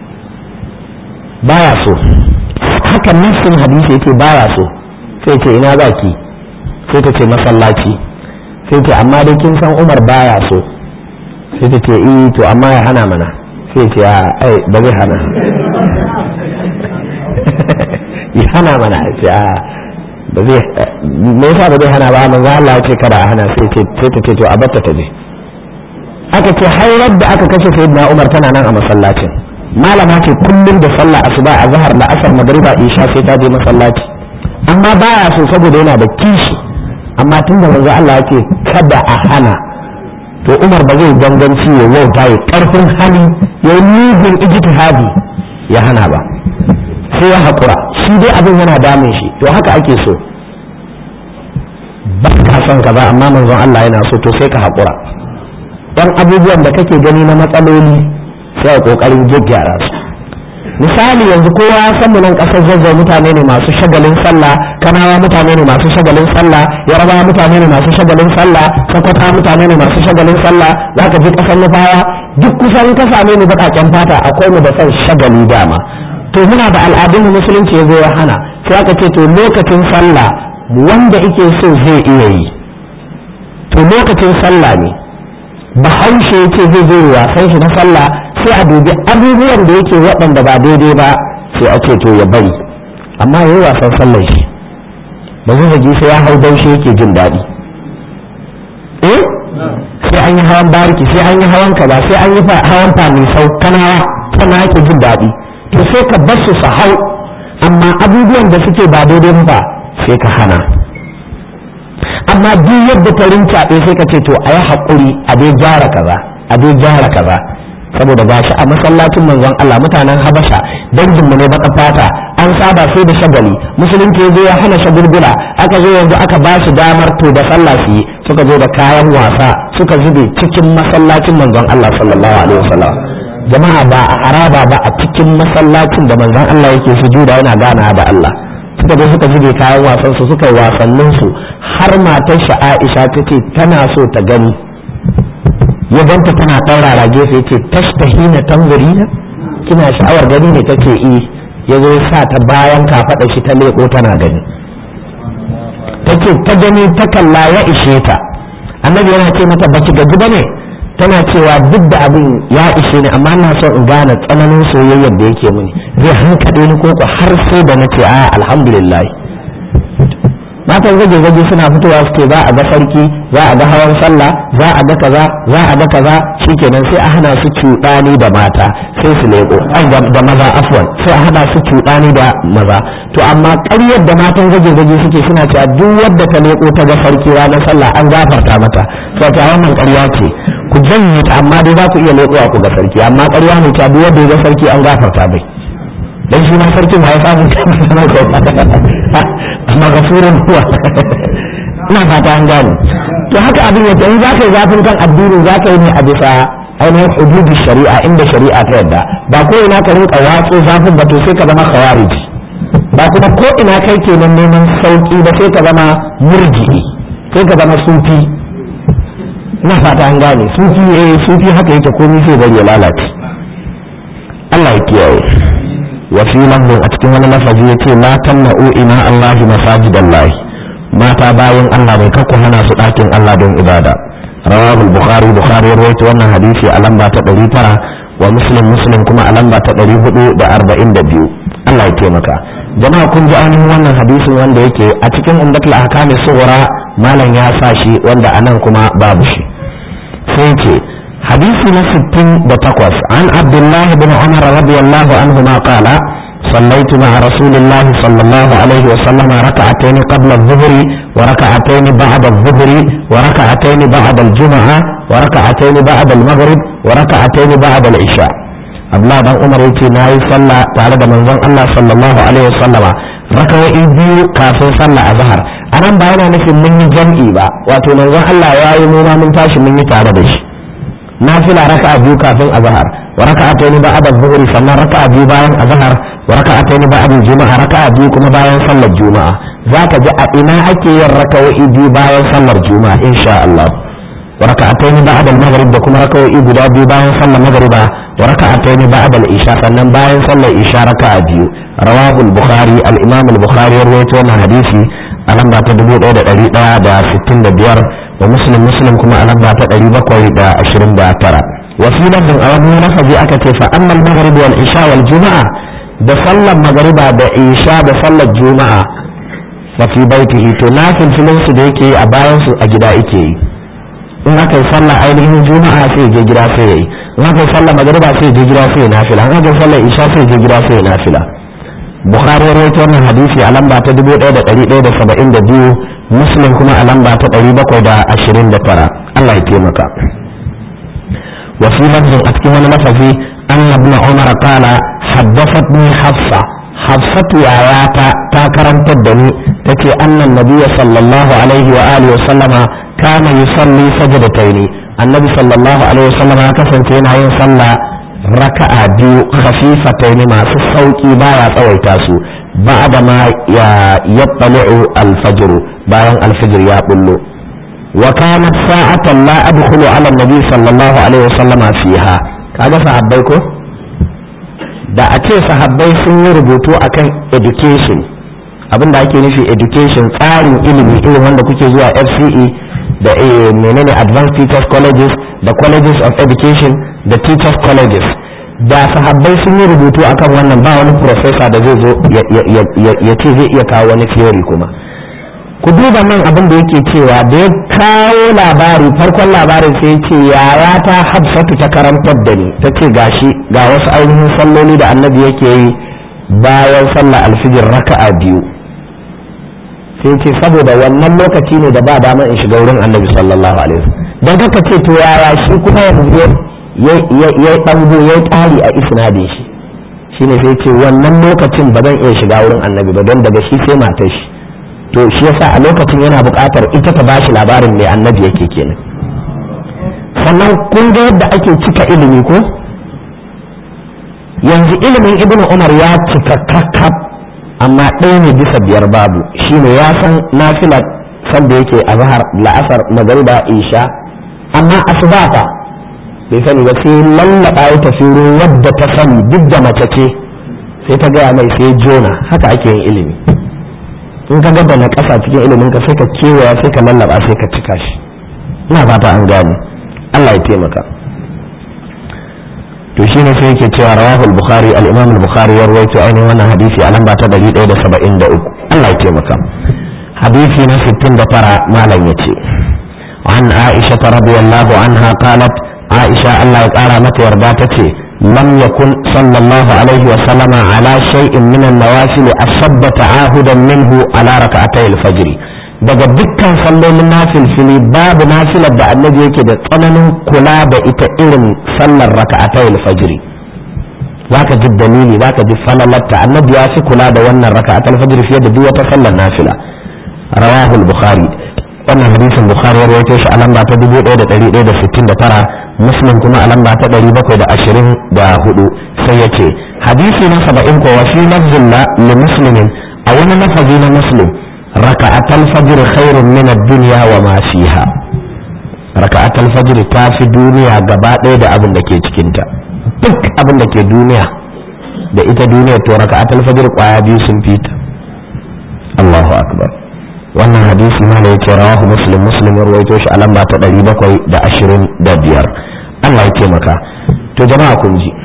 baya so haka nassin hadisi yake baya so sai ce ina za ki sai ta ce masallaci sai ce amma dai kin san umar baya so sai ta ce eh to amma ya hana mana sai ce ai ba zai hana ya hana mana ce a ba zai me yasa ba zai hana ba manzo Allah ya ce kada a hana sai ce sai ta ce to a batta ta je aka ce hairar da aka kashe sayyidina Umar tana nan a masallacin malama ce kullum da sallah asuba a zahar da asar magriba isha sai ta je masallaci amma baya so saboda yana da kishi amma tun da manzo Allah ya ce kada a hana to Umar ba zai ganganci ya wauta ya karfin hali ya mugun ijtihadi ya hana ba sai ya haƙura shi dai abin yana damun shi to haka ake so ba ka son ka ba amma manzon Allah yana so to sai ka haƙura dan abubuwan da kake gani na matsaloli sai a kokarin gyaggyara su misali yanzu kowa ya san mu nan kasar zazzau mutane ne masu shagalin sallah kanawa mutane ne masu shagalin sallah yarabawa mutane ne masu shagalin sallah sakwata mutane ne masu shagalin sallah zaka ji kasar nufawa duk kusan ka same ni baƙaƙen fata akwai mu da son shagali dama to muna da al'adun musulunci ya zo ya hana sai aka ce to lokacin sallah wanda ike so zai iya yi to lokacin sallah ne bahaushe ya ce zai zo wasan shi na sallah sai a dubi abubuwan da yake waɗanda ba daidai ba sai a ce to ya bari amma ya yi wasan sallar shi ba zai zagi sai ya hau daushe yake jin daɗi eh sai an yi hawan bariki sai an yi hawan kaza sai an yi hawan famisau kanawa sannan ake jin daɗi to sai ka bar su su hau amma abubuwan da suke ba daidai ba sai ka hana amma duk yadda ta rincaɓe sai ka ce to a yi haƙuri a dai gyara kaza a dai gyara kaza saboda ba shi a masallacin manzon Allah mutanen Habasha dangin mu ne baka fata an saba sai da shagali musulunci ya zo ya hana shagulgula aka zo yanzu aka ba shi damar to da sallah su yi suka zo da kayan wasa suka zube cikin masallacin manzon Allah sallallahu alaihi wasallam jama'a ba a haraba ba a cikin masallacin da manzon Allah yake sujuda yana gana da Allah suka zo suka zube kayan wasan su suka yi wasannin su har matar shi Aisha tace tana so ta gani ya ganta tana ɗaurara gefe yace tashtahina tanzurina kina sha'awar gani ne take yi ya zo sa ta bayan kafaɗa shi ta leƙo tana gani take ta gani ta kalla ya ishe ta annabi yana ce mata baki gaji ba ne tana cewa duk da abin ya ishe ni amma ina so in gane tsananin soyayyar da yake mini zai hankaɗe ni koko har sai da na ce a alhamdulillah matan zage zage suna fitowa suke za a ga sarki za a ga hawan sallah za a ga kaza za a ga kaza shikenan sai a hana su cuɗani da mata sai su leƙo ai da maza afwan sai a hana su cuɗani da maza to amma ƙaryar da matan zage zage suke suna cewa duk wadda ta leƙo ta ga sarki ranar sallah an gafarta mata sai ta wannan ƙarya ce ku janye ta amma dai za ku iya leƙowa ku ga sarki amma ƙarya ne ta duk wanda ya ga sarki an gafarta bai dan shi ma sarkin ma ya samu sanar da amma gafurin huwa ina fata an gane to haka abin yake in zaka yi zafin kan addini zaka yi ne a bisa ainihin hududin shari'a inda shari'a ta yadda ba ko ina ka rinka watso zafin ba to sai ka zama khawarij ba kuma ko ina kai kenan neman sauki ba sai ka zama murji'i sai ka zama sufi ina fata an gane sufi eh sufi haka yake komai sai bari ya lalace Allah ya kiyaye wa fi lafzin a cikin wani lafazi yace la tamna'u ina Allah masajidallah mata bayan Allah bai kakku hana su ɗakin Allah don ibada rawahu bukhari bukhari ya rawaito wannan hadisi a lamba ta 900 wa muslim muslim kuma a lamba ta 442 Allah ya taimaka jama'a kun ji ainihin wannan hadisin wanda yake a cikin umdatul ahkami sughra malam ya sa shi wanda anan kuma babu shi sai ce hadisi na 68 an abdullah bin umar radiyallahu anhu ma qala صليت مع رسول الله صلى الله عليه وسلم ركعتين قبل الظهر وركعتين بعد الظهر وركعتين بعد الجمعة وركعتين بعد المغرب وركعتين بعد العشاء abdullahi dan umar yace na yi sallah tare da manzon Allah sallallahu alaihi wasallama rakawoyi biyu kafin sallah azhar anan ba yana nufin mun yi jam'i ba wato manzon Allah ya yi mu ma mun tashi mun yi tare da shi nafila raka'a biyu kafin azhar wa raka'atayn ba'da dhuhri sannan raka'a biyu bayan azhar wa raka'atayn ba'da juma'a raka'a biyu kuma bayan sallar juma'a zaka ji a ina ake yin rakawoyi biyu bayan sallar juma'a insha Allah wa raka'atayn ba'da al-maghrib da kuma rakawoyi guda biyu bayan sallar maghriba wa raka'atayn ba'da al-isha sannan bayan sallar isha raka'a biyu rawahu al-bukhari al-imam al-bukhari ya rawaito wannan hadisi a lamba ta 1165 wa muslim muslim kuma a lamba ta 729 wa fi lafzin a wani lafazi aka ce fa amma al-maghrib wal isha wal juma'a da sallar magriba da isha da sallar juma'a fa fi baitihi to nafil filin su da yake a bayan su a gida yake yi in aka yi sallar ainihin juma'a sai je gida sai yayi in aka yi sallar magriba sai je gida sai nafila in aka yi sallar isha sai je gida sai nafila bukhari ya rawaito wannan hadisi a lamba ta 1172 muslim kuma a lamba ta 729 Allah ya taimaka wa fi lafzin a cikin wani lafazi anna ibn umar qala haddathatni hafsa hafsatu yayata ta karantar da ni tace annan nabiyya sallallahu alaihi wa alihi wa sallama kana yusalli sajdataini annabi sallallahu alaihi wa sallama ya kasance yana yin sallah raka'a biyu khafifataini masu sauki baya tsawaita su ba'da ma ya yattali'u al-fajr bayan al-fajr ya bullo wa kanat sa'atan la adkhulu ala an-nabi sallallahu alaihi wasallam fiha kaga sahabbai ko da a ce sahabbai sun yi rubutu akan education abinda ake nufi education tsarin ilimi irin wanda kuke zuwa FCE da menene advanced teachers colleges da colleges of education da teachers colleges da sahabbai sun yi rubutu akan wannan ba wani professor da zai zo ya ce zai iya kawo wani theory kuma ku duba nan abin da yake cewa da ya kawo labari farkon labarin sai ya ce yaya ta hafsatu ta karantar da ni ta ce gashi ga wasu ainihin salloli da annabi yake yi bayan sallah alfijir raka'a biyu sai ce saboda wannan lokaci ne da ba dama in shiga wurin annabi sallallahu alaihi wasallam don kaka ce to yaya shi kuma yanzu ya ɗango ya ƙari a isnadin shi shine sai ce wannan lokacin ba zan iya shiga wurin annabi ba don daga shi sai matar shi to shi yasa a lokacin yana buƙatar ita ta bashi labarin mai annabi yake kenan sannan kun ga yadda ake cika ilimi ko yanzu ilimin ibn umar ya cika kakkaf amma ɗaya ne bisa biyar babu shine ya san nafila sanda yake a zahar la'asar magariba isha amma asuba fa bai sani ba sai lallaba ya tafi wurin wadda ta sani duk da mace ce sai ta gaya mai sai jona haka ake yin ilimi in ka gaba na ƙasa cikin ilimin ka sai ka kewaya sai ka lallaba sai ka cika shi ina fata an gane Allah ya taimaka to shine sai yake cewa rawahul bukhari al-imam al-bukhari ya rawaito ainihin wannan hadisi a lamba ta 173 Allah ya taimaka hadisi na 69 malam yace عن عائشة رضي الله عنها قالت عائشة الله يقارى متى ورداتتي لم يكن صلى الله عليه وسلم على شيء من النوافل أشد تعاهدا منه على ركعتي الفجر daga dukkan sallolin nafilfili babu nafilar da annabi yake da tsananin kula da ita irin sallar raka'atai alfajiri zaka ji dalili zaka ji falalatta annabi ya fi kula da wannan raka'atai alfajiri fiye da duk wata sallar nafila rawahu al-bukhari wannan hadisin bukhari ya rawaito shi a lamba ta 1169 muslim kuma a lamba ta 724 sai ya ce hadisi na 70 ko wa fi lafzin li muslimin a wani lafazi na muslim raka'atul fajr khairun min ad-dunya wa ma fiha raka'atul fajr ta fi duniya gaba ɗaya da abin da ke cikin ta duk abin da ke duniya da ita duniyar to raka'atul fajr kwaya biyu sun fita Allahu akbar wannan hadisi ma ne yake rawahu muslim muslim ya rawaito shi a lamba ta 725 Allah ya taimaka to jama'a kun ji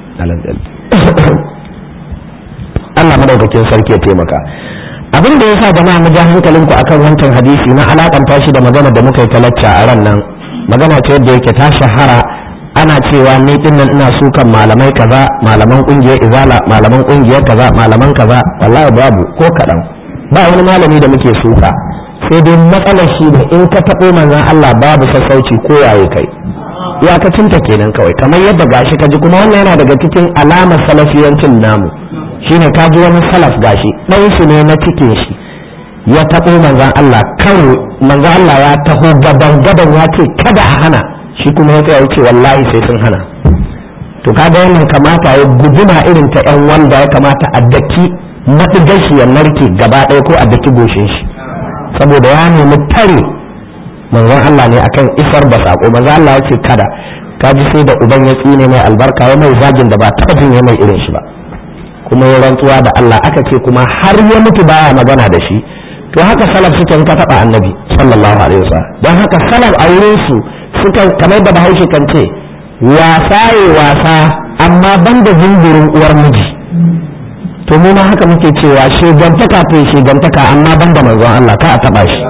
Allah madaukakin sarki ya taimaka abin da yasa jama'a mu ja hankalinku akan wancan hadisi na alakanta shi da magana da muka yi talacca a ran nan magana ce yadda yake ta shahara ana cewa ni din nan ina sukan malamai kaza malaman kungiyar izala malaman kungiyar kaza malaman kaza wallahi babu ko kadan ba wani malami da muke suka sai dai matsalar shi ne in ka taɓo manzon Allah babu sassauci ko yaye kai iyakacinta kenan kawai kamar yadda gashi ka ji kuma wannan yana daga cikin alamar salafiyancin namu shine ka ji wani salaf gashi ɗan shi ne na cikin shi ya taɓo manzan Allah karo manzan Allah ya taho gaban gaban ya ce kada a hana shi kuma ya tsaya ce wallahi sai sun hana to kaga wannan kamata ya guduma irin ta yan wanda ya kamata a daki matigar shi ya narke gaba ɗaya ko a daki goshin shi saboda ya nemi tare manzon Allah ne akan isar da sako manzon Allah ya ce kada kaji sai da uban ya tsine mai albarka ya mai zagin da ba taɓa jin ya mai irin shi ba kuma ya rantsuwa da Allah aka ce kuma har ya mutu baya magana da shi to haka salaf suka ka taɓa annabi sallallahu alaihi wasallam don haka salaf a wurin su suka kamar da bahaushe kan ce wasa ya wasa amma banda zingirin uwar miji to mu ma haka muke cewa shegantaka to shegantaka amma banda manzon Allah ka a taɓa shi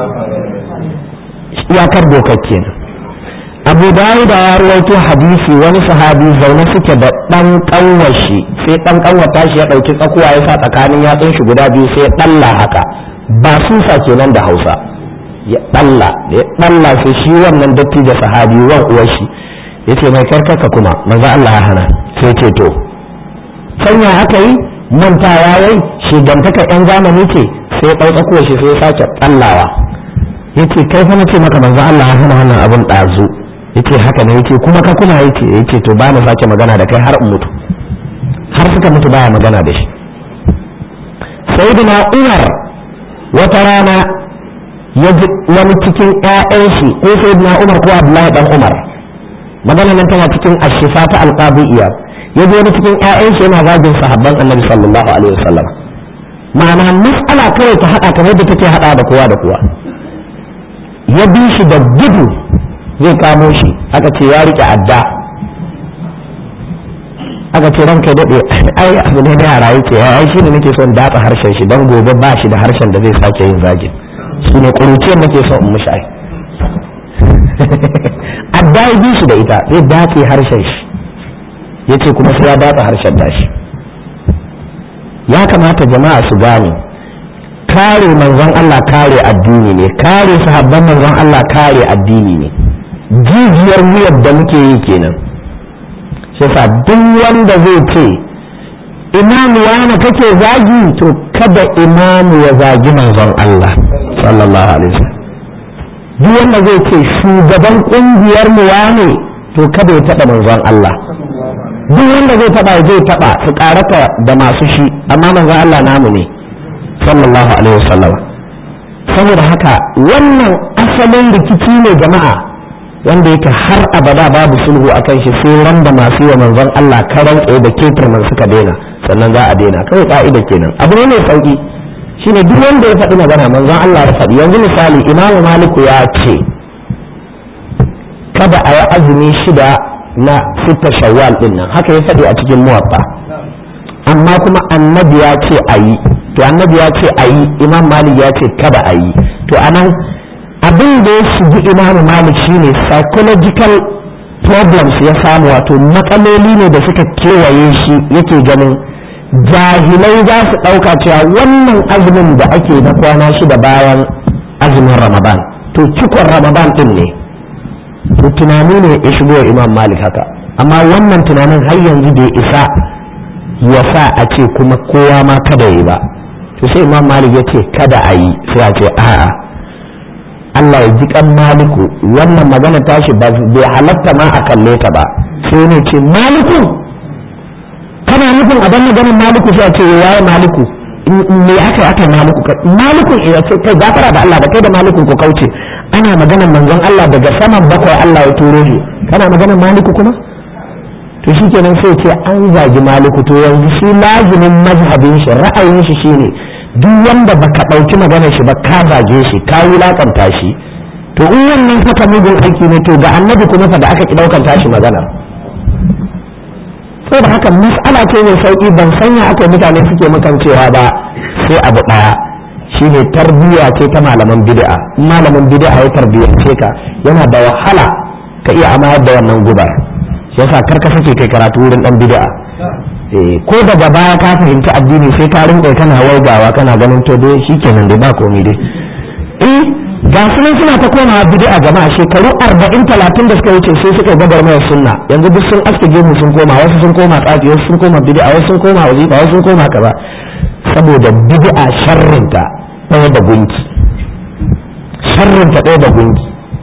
iyakar dokar kenan abu dawud ya rawaito hadisi wani sahabi zaune suke da dan kanwashi sai dan kanwata shi ya dauki tsakuwa ya sa tsakanin yatsun shi guda biyu sai dalla haka ba susa kenan da hausa ya dalla da ya dalla sai shi wannan dattijo sahabi wan uwar shi yace mai karkaka kuma manzo Allah ya hana sai ce to sanya haka yi mantawa yayi shigantaka yan zamani ce sai ɗau tsakuwar shi sai ya sake dallawa yace kai fa nace maka manzo Allah ya hana wannan abun dazu yace haka ne yace kuma ka kuma yace yace to ba mu sake magana da kai har in mutu har suka mutu baya magana da shi sayyidina Umar wata rana ya ji wani cikin ƴaƴan shi ko sayyidina Umar ko Abdullahi dan Umar magana nan tana cikin ashifa ta alqabiyya ya ji wani cikin ƴaƴan shi yana zagin sahabban Annabi sallallahu alaihi wasallam ma'ana mas'ala kawai ta hada kamar da take hada da kowa da kowa ya bi shi da gudu zai kamo shi aka ce ya rike adda aka ce ranka daɗe ai abu ne da yara yake ai shi ne nake son datsa harshen shi don gobe ba shi da harshen da zai sake yin zagin su ne ƙuruciyar nake son in mushi ai adda ya bi shi da ita zai datse harshen shi ya ce kuma sai ya datsa harshen dashi ya kamata jama'a su gane kare manzon Allah kare addini ne kare sahabban manzon Allah kare addini ne jijiyar wuyar da muke yi kenan shi sa duk wanda zai ce imamu wani kake zagi to kada imamu ya zagi manzon Allah sallallahu alaihi wasallam duk wanda zai ce shugaban kungiyar mu wane to kada ya taba manzon Allah duk wanda zai taba zai taba su karata da masu shi amma manzon Allah namu ne sallallahu alaihi wasallam saboda haka wannan asalin rikici ne jama'a wanda yake har abada babu sulhu a kan shi sai ran da masu yi manzon Allah karan tsaye da ketirman suka daina sannan za a daina kawai ka'ida kenan abu ne mai sauki shine duk wanda ya faɗi magana manzon Allah ya faɗi yanzu misali imamu maliku ya ce kada a yi azumi shida na sita shawwal din nan haka ya faɗi a cikin muwaffa amma kuma annabi ya ce a yi to annabi ya ce a yi imam malik ya ce kada a yi to anan abin da ya shigi imamu malik shine psychological problems ya samu wato matsaloli ne da suka kewaye shi yake ganin jahilai za su ɗauka cewa wannan azumin da ake na kwana shida bayan azumin ramadan to cikon ramadan ɗin ne to tunani ne ya shigo imam malik haka amma wannan tunanin har yanzu bai isa ya sa a ce kuma kowa ma kada yi ba to sai imam malik ya ce kada a yi sai a ce a'a Allah ya ji kan maliku wannan magana tashi ba bai halatta ma a kalle ta ba sai ne ce maliku kana nufin a ganin ganin maliku sai a ce waye maliku me aka aka maliku maliku ya ce kai gafara da Allah da kai da maliku ku kauce ana maganar manzon Allah daga saman bakwai Allah ya turo shi kana maganar maliku kuma to shi kenan sai ce an zagi maliku to yanzu shi lazimin mazhabin shi ra'ayin shi shine duk wanda baka ɗauki maganar shi ba ka zage shi ka wulakanta shi to in wannan haka mugun aiki ne to ga annabi kuma fa da aka ki ɗaukan tashi maganar saboda haka mas'ala ce mai sauki ban sanya aka mutane suke makancewa ba sai abu ɗaya shine tarbiyya ce ta malaman bid'a malamin bid'a ya tarbiyyance ka yana da wahala ka iya amayar da wannan gubar yasa kar ka sake kai karatu wurin dan bid'a eh ko daga baya ka fahimci addini sai ka rinka kana waigawa kana ganin to dai shikenan dai ba komai dai eh ga su suna ta komawa bid'a jama'a shekaru 40 30 da suka wuce sai suka gabar mai sunna yanzu duk sun aske gemu sun koma wasu sun koma tsafi wasu sun koma bid'a wasu sun koma wazifa wasu sun koma kaza saboda bid'a sharrinta ɗaya da gunki sharrinta ɗaya da gunki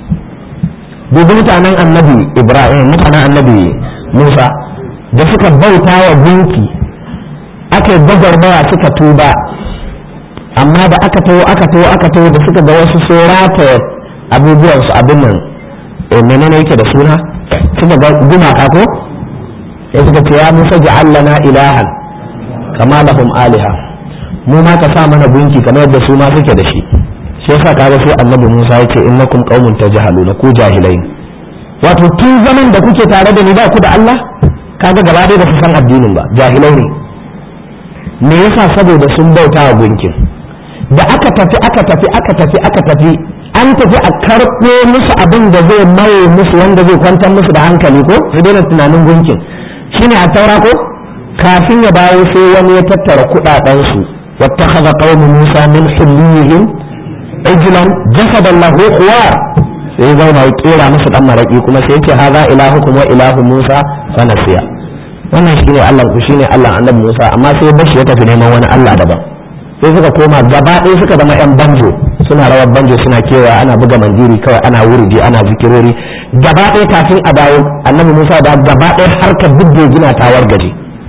dubi mutanen annabi ibrahim mutanen annabi musa da suka bauta wa gunki aka yi gwagwarmaya suka tuba amma da aka taho aka taho aka taho da suka ga wasu sun rataye abubuwan su abin nan menene yake da suna suka ga gumaka ko ya suka ce ya musa ja'allana ilahan kama lahum aliha mu ma ka sa mana gunki kamar yadda su ma suke da shi shi yasa kaga sai annabi Musa yace innakum qaumun tajhaluna ku jahilai wato tun zaman da kuke tare da ni ba ku da Allah kaga gaba dai ba su san addinin ba jahilai ne me yasa saboda sun bauta wa gunkin da aka tafi aka tafi aka tafi aka tafi an tafi a karɓo musu abin da zai maye musu wanda zai kwantar musu da hankali ko su daina tunanin gunkin shine a taura ko kafin ya dawo sai wani ya tattara kuɗaɗen su واتخذ قوم موسى من حليهم عجلا جسدا له خوار sai zauna ya kera musu dan maraki kuma sai yace haza ilahukum wa ilahu Musa fa nasiya wannan shine Allah ku shine Allah annabi Musa amma sai bashi ya tafi neman wani Allah daban sai suka koma gaba ɗaya suka zama yan banjo suna rawar banjo suna kewa ana buga mandiri kawai ana wurdi ana zikirori gaba ɗaya kafin a dawo annabi Musa da gaba ɗaya harkar duk da gina tawar gaji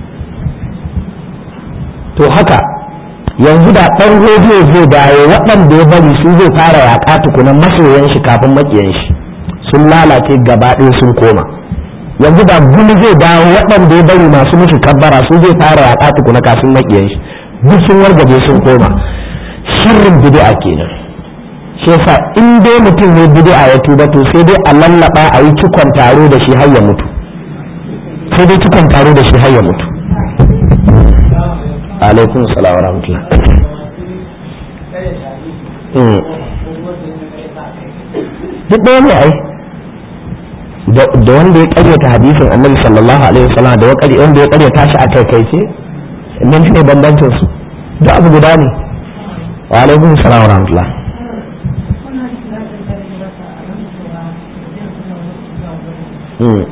to haka yanzu da ɗan rediyo zai dawo waɗanda ya bari su zai fara yaƙa tukunan masoyan shi kafin maƙiyan shi sun lalace gaba ɗaya sun koma yanzu da gumi zai dawo waɗanda ya bari masu musu kabbara su zai fara yaƙa tukuna kafin maƙiyan shi duk sun wargaje sun koma sharrin bid'a kenan shi yasa in dai mutum ne bid'a ya tuba to sai dai a lallaba a yi cikon taro da shi har ya mutu sai dai cikon taro da shi har ya mutu alaikum salam wa rahmatullah duk ɗaya ne ai da wanda ya karyata hadisin annabi sallallahu alaihi wasallam da wanda ya karyata shi a kai kai ce nan ne bambancin su duk abu guda ne wa alaikum salam wa rahmatullah Mm.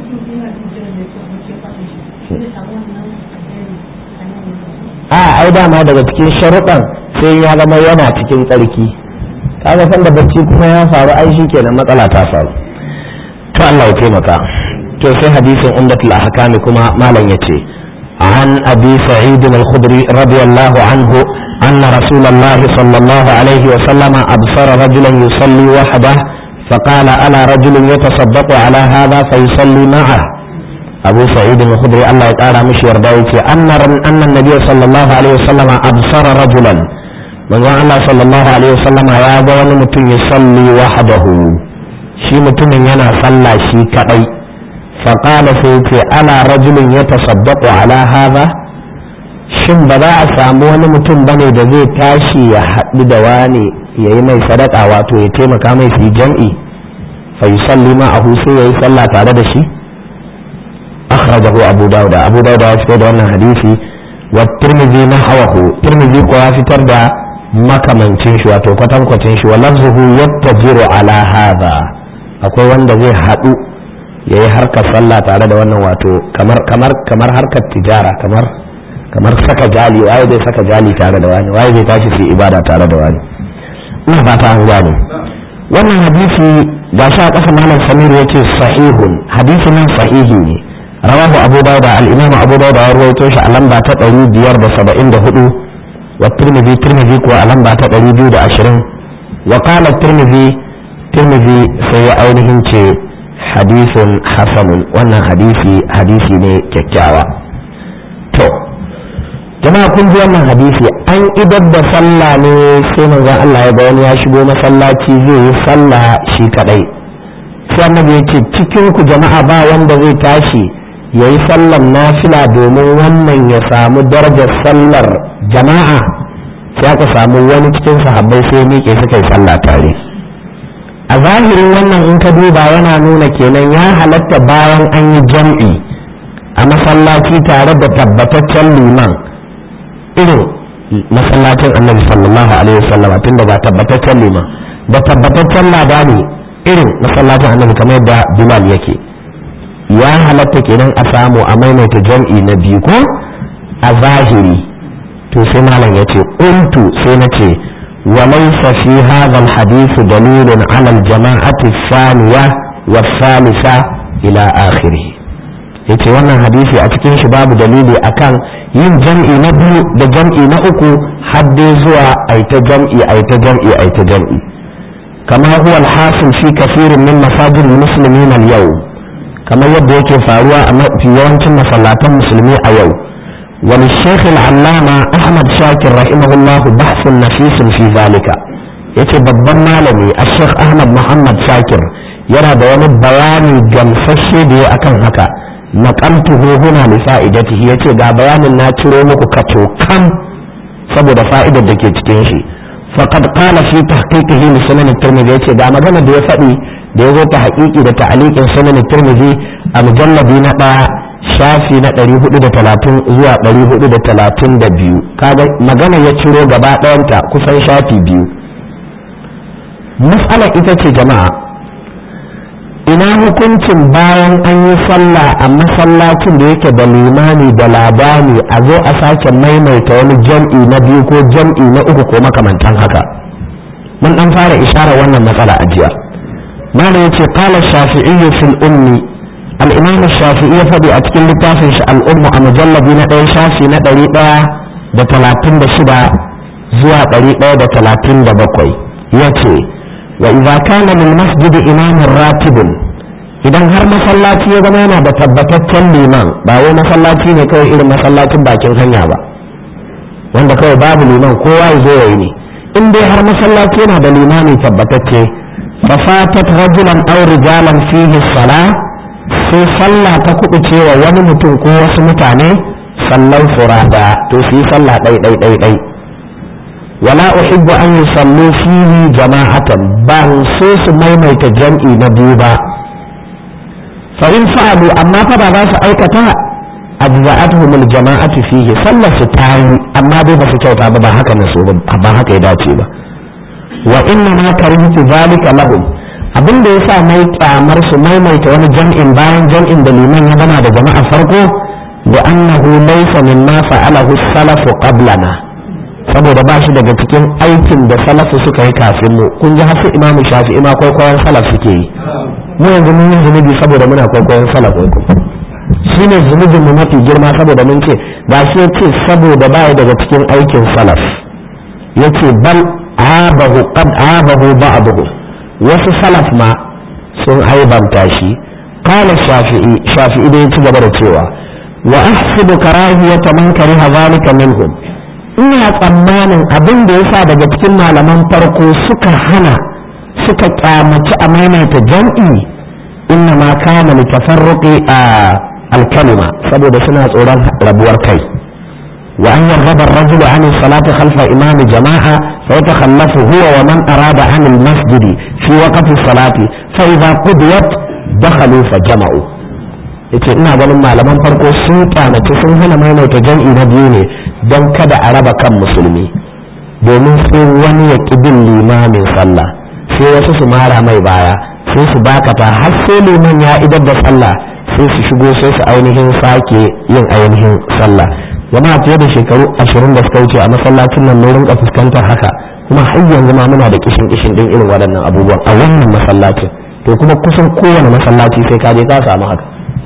a ai dama daga cikin sharuɗan sai ya zama yana cikin tsarki kaga san da bacci kuma ya faru ai shi kenan matsala ta faru to Allah ya taimaka to sai hadisin umdatul ahkam kuma malam yace an abi sa'id al-khudri radiyallahu anhu أن رسول الله صلى الله عليه وسلم أبصر رجلا يصلي وحده فقال ألا رجل يتصدق على هذا فيصلي معه abu sa'id al-khudri Allah ya kara mishi yarda yace anna anna nabiy sallallahu alaihi wasallam absara rajulan manzon Allah sallallahu alaihi wasallam ya ga wani mutum ya salli wahdahu shi mutumin yana sallah shi kadai fa qala sai yace ala rajulin yatasaddaqu ala hadha shin ba za a samu wani mutum bane da zai tashi ya haɗu da wani yayi mai sadaka wato ya taimaka mai su jam'i fa yusalli ma'ahu sai yayi sallah tare da shi أخرجه أبو داود أبو داود يفتر أن حديثي والترمذي نحوه ترمذي قوى في تردى مكمن تنشو وتوكتن كتنشو ولفظه يتجر على هذا akwai wanda zai haɗu ya yi harkar sallah tare da wannan wato kamar kamar kamar harkar tijara kamar kamar saka jali waye zai saka jali tare da wani waye zai tashi su ibada tare da wani ina fata an gane wannan hadisi ga shi a ƙasa malam samir ya ce sahihun hadisi nan sahihi ne رواه أبو داود الإمام أبو داود يروي توش ألم باتا تقري ديار بسبعين دهدو والترمذي ترمذي كو ألم باتا تقري ديو عشرين وقال الترمذي ترمذي سي أولهم hadisun hasanun wannan hadisi hadisi ne kyakkyawa to jama'a kun ji wannan hadisi an idar da sallah ne sai manzon Allah ya ga wani ya shigo masallaci zai yi sallah shi kadai sai annabi ya ce cikin ku jama'a ba wanda zai tashi ya yi sallar nafila domin wannan ya samu darajar sallar jama'a sai aka samu wani cikin sahabbai sai miƙe suka yi sallah tare a zahirin wannan in ka duba yana nuna kenan ya halatta bayan an yi jam'i a masallaci tare da tabbataccen liman irin masallacin annabi sallallahu alaihi wasallam tunda ba tabbataccen liman da tabbataccen labari irin masallacin annabi kamar yadda bilal yake ya halatta kenan a samu a maimaita jam'i na biyu ko a zahiri to sai malam ya ce ƙuntu sai na ce وليس في هذا الحديث دليل على الجماعة الثانية والثالثة إلى آخره yace wannan hadisi a cikin shi babu dalili akan yin jam'i na biyu da jam'i na uku har dai zuwa aita jam'i aita jam'i aita jam'i kama huwa alhasil fi kafirin min masajid muslimin al-yau kamar yadda yake faruwa a mafi yawancin masallatan musulmi a yau وللشيخ العلامة أحمد شاكر رحمه الله بحث نفيس في ذلك yace babban malami a sheikh ahmad muhammad shakir yana da wani bayani gamsashe da ya akan haka naqaltuhu huna li fa'idatihi yace ga bayanin na ciro muku kato kam saboda fa'idar da ke cikin shi faqad qala fi tahqiqihi li sunan at-tirmidhi yace ga magana da ya faɗi da ya zo ta haƙiƙi da ta'aliqin sunan at-tirmidhi a mujalladi na ɗaya shafi na 430 zuwa 432 kaga magana ya ciro gaba ɗayanta kusan shafi biyu mas'alar ita ce jama'a ina hukuncin bayan an yi sallah a masallacin da yake da limani da labani a zo a sake maimaita wani jam'i na biyu ko jam'i na uku ko makamantan haka mun dan fara isharar wannan matsala a jiya mana yace qala shafi'i fil ummi al-imam shafi'i ya faɗi a cikin littafin shi al-ummu a mujallabi na ɗaya shafi na ɗari ɗaya da talatin da shida zuwa ɗari ɗaya da talatin da bakwai yace wa idza kana lil masjid imamun ratibun idan har masallaci ya zama yana da tabbataccen liman ba wai masallaci ne kawai irin masallacin bakin hanya ba wanda kawai babu liman kowa ya zo yayi ne in dai har masallaci yana da limami tabbatacce fa fatat rajulan aw rijalan fihi salah sai sallah ta kubuce wa wani mutum ko wasu mutane sallan furada to su yi sallah ɗai ɗai ɗai ɗai wala uhibbu an yusallu fihi jama'atan ban so su maimaita jam'i na biyu ba fa in fa'alu amma fa ba za su aikata ajza'atuhum al-jama'atu fihi sallar su tayi amma dai ba su kyauta ba ba haka ne so ba haka ya dace ba wa inna ma karihtu zalika lahum abin da yasa mai kyamar su maimaita wani jam'in bayan jam'in da liman ya gama da jama'a farko da annahu laysa mimma fa'alahu salafu qablana saboda ba shi daga cikin aikin da salafu suka yi kafin mu kun ji hasu imamu shafi'i ma kwaikwayon salaf suke yi mu yanzu mun yi zunubi saboda muna kwaikwayon salaf kwaikwayo shi ne zunubin mu mafi girma saboda mun ce ba shi ce saboda baya daga cikin aikin salaf yace bal abahu qad abahu ba'dahu wasu salaf ma sun aibanta shi qala shafi'i shafi'i da ya ci gaba da cewa wa ahsibu karahiyata man kariha zalika minhum ina tsammanin abin da yasa daga cikin malaman farko suka hana suka kyamaci a maimaita jam'i inna ma kana litafarruqi a alkalima saboda suna tsoron rabuwar kai wa an yarraba ar-rajulu an salati khalfa imami jama'a fa yatakhallafu huwa wa man arada an al-masjid fi waqti salati fa idha qudiyat dakhalu fa jama'u yace ina ganin malaman farko sun kyamace sun hana maimaita jam'i na biyu ne don kada a raba kan musulmi domin sai wani ya bin limamin sallah sai wasu su mara mai baya sai su bakata har sai liman ya idar da sallah sai su shigo sai su ainihin sake yin ainihin sallah jama'a fiye da shekaru ashirin da suka wuce a masallacin nan mun rinka fuskantar haka kuma har yanzu ma muna da kishin kishin din irin waɗannan abubuwan a wannan masallacin to kuma kusan kowane masallaci sai ka je ka samu haka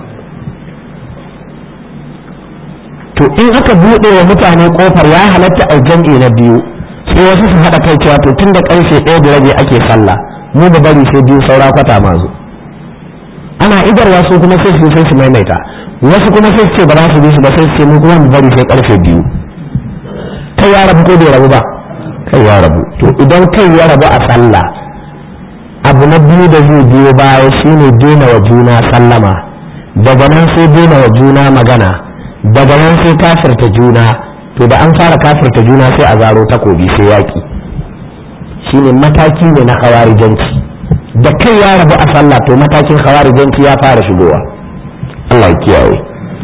to in aka buɗe wa mutane kofar ya halatta a jam'i na biyu sai wasu su haɗa kai cewa to tun da ƙarfe ɗaya da rabi ake sallah mu da bari sai biyu saura kwata ma zo ana idarwa su kuma sai su sai su maimaita wasu kuma sai su ce ba za su bi su ba sai su ce mu kuma mu bari sai karfe biyu kai ya rabu ko bai rabu ba kai ya rabu to idan kai ya rabu a sallah abu na biyu da zai biyo baya shine daina wa juna sallama daga nan sai daina wa juna magana daga nan sai kafirta juna to da an fara kafirta juna sai a zaro takobi sai yaki shine mataki ne na khawarijanci da kai ya rabu a sallah to matakin khawarijanci ya fara shigowa Allah ya kiyaye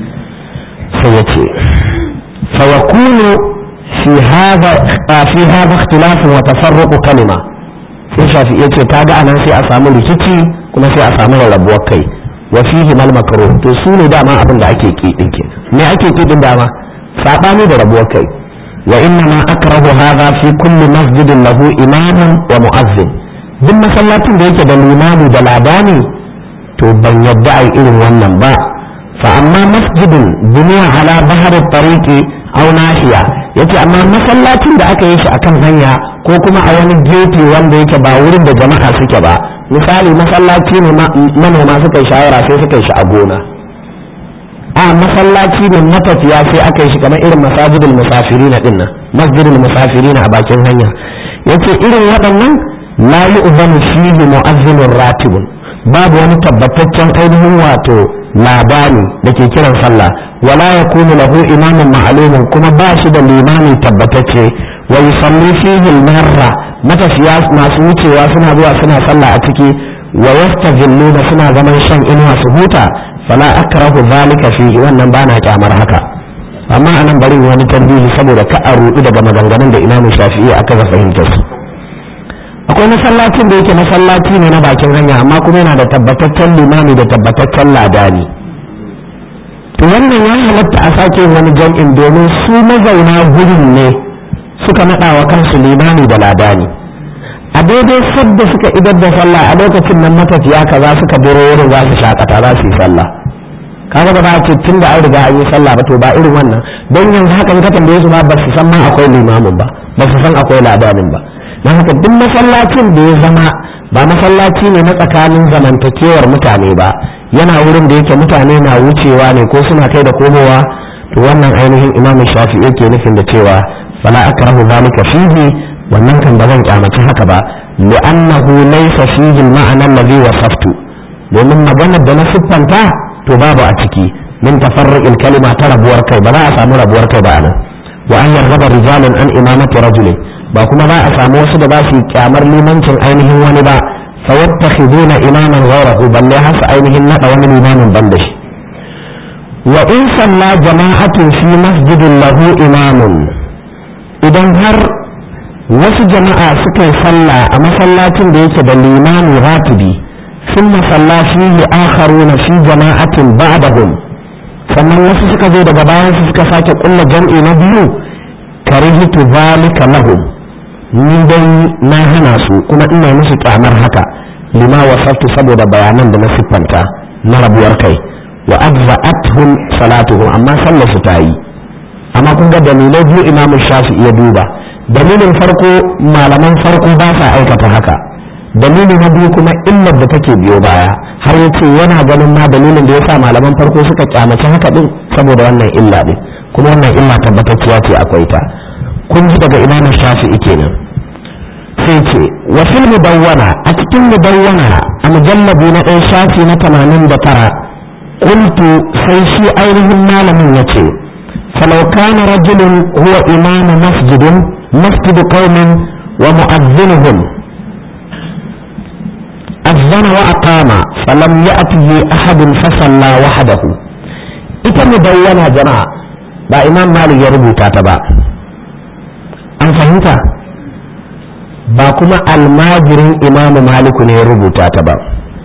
sai ya ce fa yakunu fi hadha fi hadha ikhtilaf wa tafarruq kalima sai shafi ya ce kaga anan sai a samu rikici kuma sai a samu rarrabuwar kai wa fihi mal makruh to su ne dama abin da ake ki din ke me ake ki din dama sabani da rabuwar kai wa inna ma akrahu hadha fi kulli masjidin lahu imamun wa mu'azzin duk masallacin da yake da limami da ladani to ban yadda ai irin wannan ba fa amma masjidin duniya ala bahar tariqi aw nahiya yace amma masallacin da aka yi shi akan hanya ko kuma a wani gefe wanda yake ba wurin da jama'a suke ba misali masallaci ne manoma suka yi shawara sai suka yi shi a gona a masallaci ne matafiya sai aka yi shi kamar irin masajidul musafiri na dinnan masjidul musafiri a bakin hanya yace irin waɗannan la yu'zanu fihi mu'azzinur ratibun babu wani tabbataccen ainihin wato labari da ke kiran sallah wala yakunu lahu imamun ma'lumun kuma ba shi da limami tabbatacce wa yusalli fihi al-marra matafiya masu wucewa suna zuwa suna sallah a ciki wa yastajilluna suna zaman shan inuwa su huta fala akrahu zalika fi wannan bana kyamar haka amma anan bari wani tambayi saboda ka a rudu daga maganganun da Imam Shafi'i aka ga fahimtar su akwai masallacin da yake masallaci ne na bakin hanya amma kuma yana da tabbataccen limami da tabbataccen ladani to wannan ya halatta a sake wani jam'in domin su mazauna gurin ne suka naɗa wa kansu limami da ladani a daidai sadda suka idar da sallah a lokacin nan matafiya kaza suka biro wurin za su shakata za su yi sallah kaga ba za a ce tun da an riga an yi sallah ba to ba irin wannan don yanzu haka in ka tambaye su ba ba su san ma akwai limamin ba ba su san akwai ladanin ba don haka duk masallacin da ya zama ba masallaci ne na tsakanin zamantakewar mutane ba yana wurin da yake mutane na wucewa ne ko suna kai da komowa to wannan ainihin imamu shafi yake nufin da cewa fala akrahu zalika fihi wannan kan ba zan kyamaci haka ba li'annahu laysa fihi al-ma'na alladhi wasaftu domin maganar da na siffanta to babu a ciki min tafarruqil kalima ta rabuwar kai ba za a samu rabuwar kai ba anan wa an yargaba rijalun an imamati rajulin ba kuma za a samu wasu da ba su kyamar limancin ainihin wani ba fa yattakhiduna imaman ghayrahu balle hasa ainihin nada wani limamin ban da shi wa in salla jama'atun fi masjidin lahu imamun idan har wasu jama'a suka yi sallah a masallacin da yake da limami ratibi ثم صلى فيه آخرون في جماعة بعدهم sannan wasu suka zo daga bayan su suka sake kulla jam'i na biyu karihitu zalika lahum ni dai na hana su kuma ina musu kyamar haka lima wasaftu saboda bayanan da na siffanta na rabuwar kai wa ajza'atuhum salatuhum amma sallar su ta yi amma kun ga dalilai biyu imamu shafi ya duba dalilin farko malaman farko ba sa aikata haka dalili na biyu kuma illar da take biyo baya har ya ce yana ganin ma dalilin da ya sa malaman farko suka kyamaci haka din saboda wannan illa din kuma wannan illa tabbatacciya ce akwai ta kun ji daga imamu shafi'i kenan sai ce wa fil mudawwana a cikin mudawwana a mujallabi na ɗaya shafi na tamanin da tara qultu sai shi ainihin malamin ya ce falau kana rajulun huwa imamu masjidin masjidu qaumin wa mu'azzinuhum أذن وأقام فلم يأته أحد فصلى وحده ita mudawwana jama'a ba imam malik ya rubuta ta ba an fahimta ba kuma almajirin imam maliku ne ya rubuta ta ba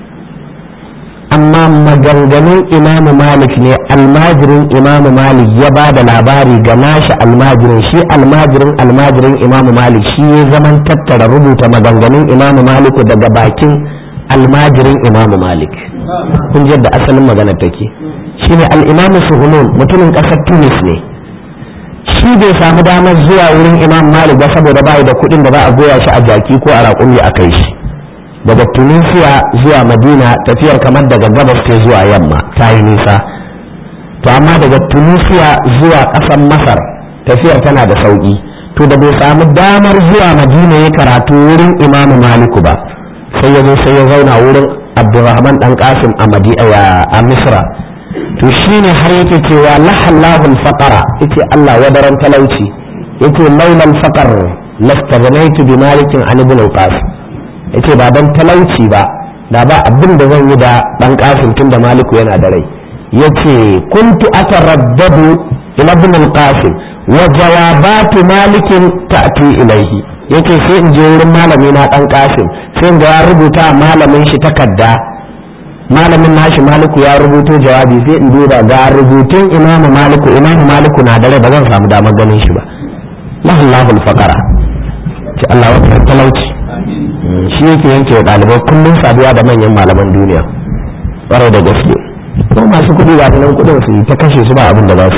amma maganganun imam malik ne almajirin imam malik ya ba da labari ga nashi almajirin shi almajirin almajirin imam malik shi ya zaman tattara rubuta maganganun imam maliku daga bakin almajirin imamu malik kun yadda asalin maganar take shine al-imamu suhunun mutumin kasar tunis ne shi bai samu damar zuwa wurin imam malik ba saboda bai da kuɗin da za a goya shi a jaki ko a raƙumi a kai shi daga tunisia zuwa madina tafiyar kamar daga gabas ce zuwa yamma ta yi nisa to amma daga tunisia zuwa ƙasar masar tafiyar tana da sauƙi to da bai samu damar zuwa madina ya karatu wurin imamu maliku ba sai ya zo sai ya zauna wurin abdurrahman dan qasim a a misra to shine har yake cewa lahallahu al-faqara yace Allah wadaran talauci yace laulal faqar lastaghnaytu bi malikin an ibn al-qasim yace ba dan talauci ba da ba abin da zan yi da dan qasim tunda maliku yana da rai yace kuntu ataraddadu ila ibn al-qasim wa jawabatu malikin ta'ti ilayhi yace sai in je wurin malami na dan qasim sai in ga ya rubuta malamin shi takarda malamin nashi maliku ya rubuto jawabi sai in duba ga rubutun imamu maliku imamu maliku na dare ba zan samu damar ganin shi ba lahallahul faqara ce Allah wa talauci shi yake yanke wa ɗalibai kullum saduwa da manyan malaman duniya ƙwarai da gaske ko masu kuɗi ga nan kuɗin su ta kashe su ba abin da ba su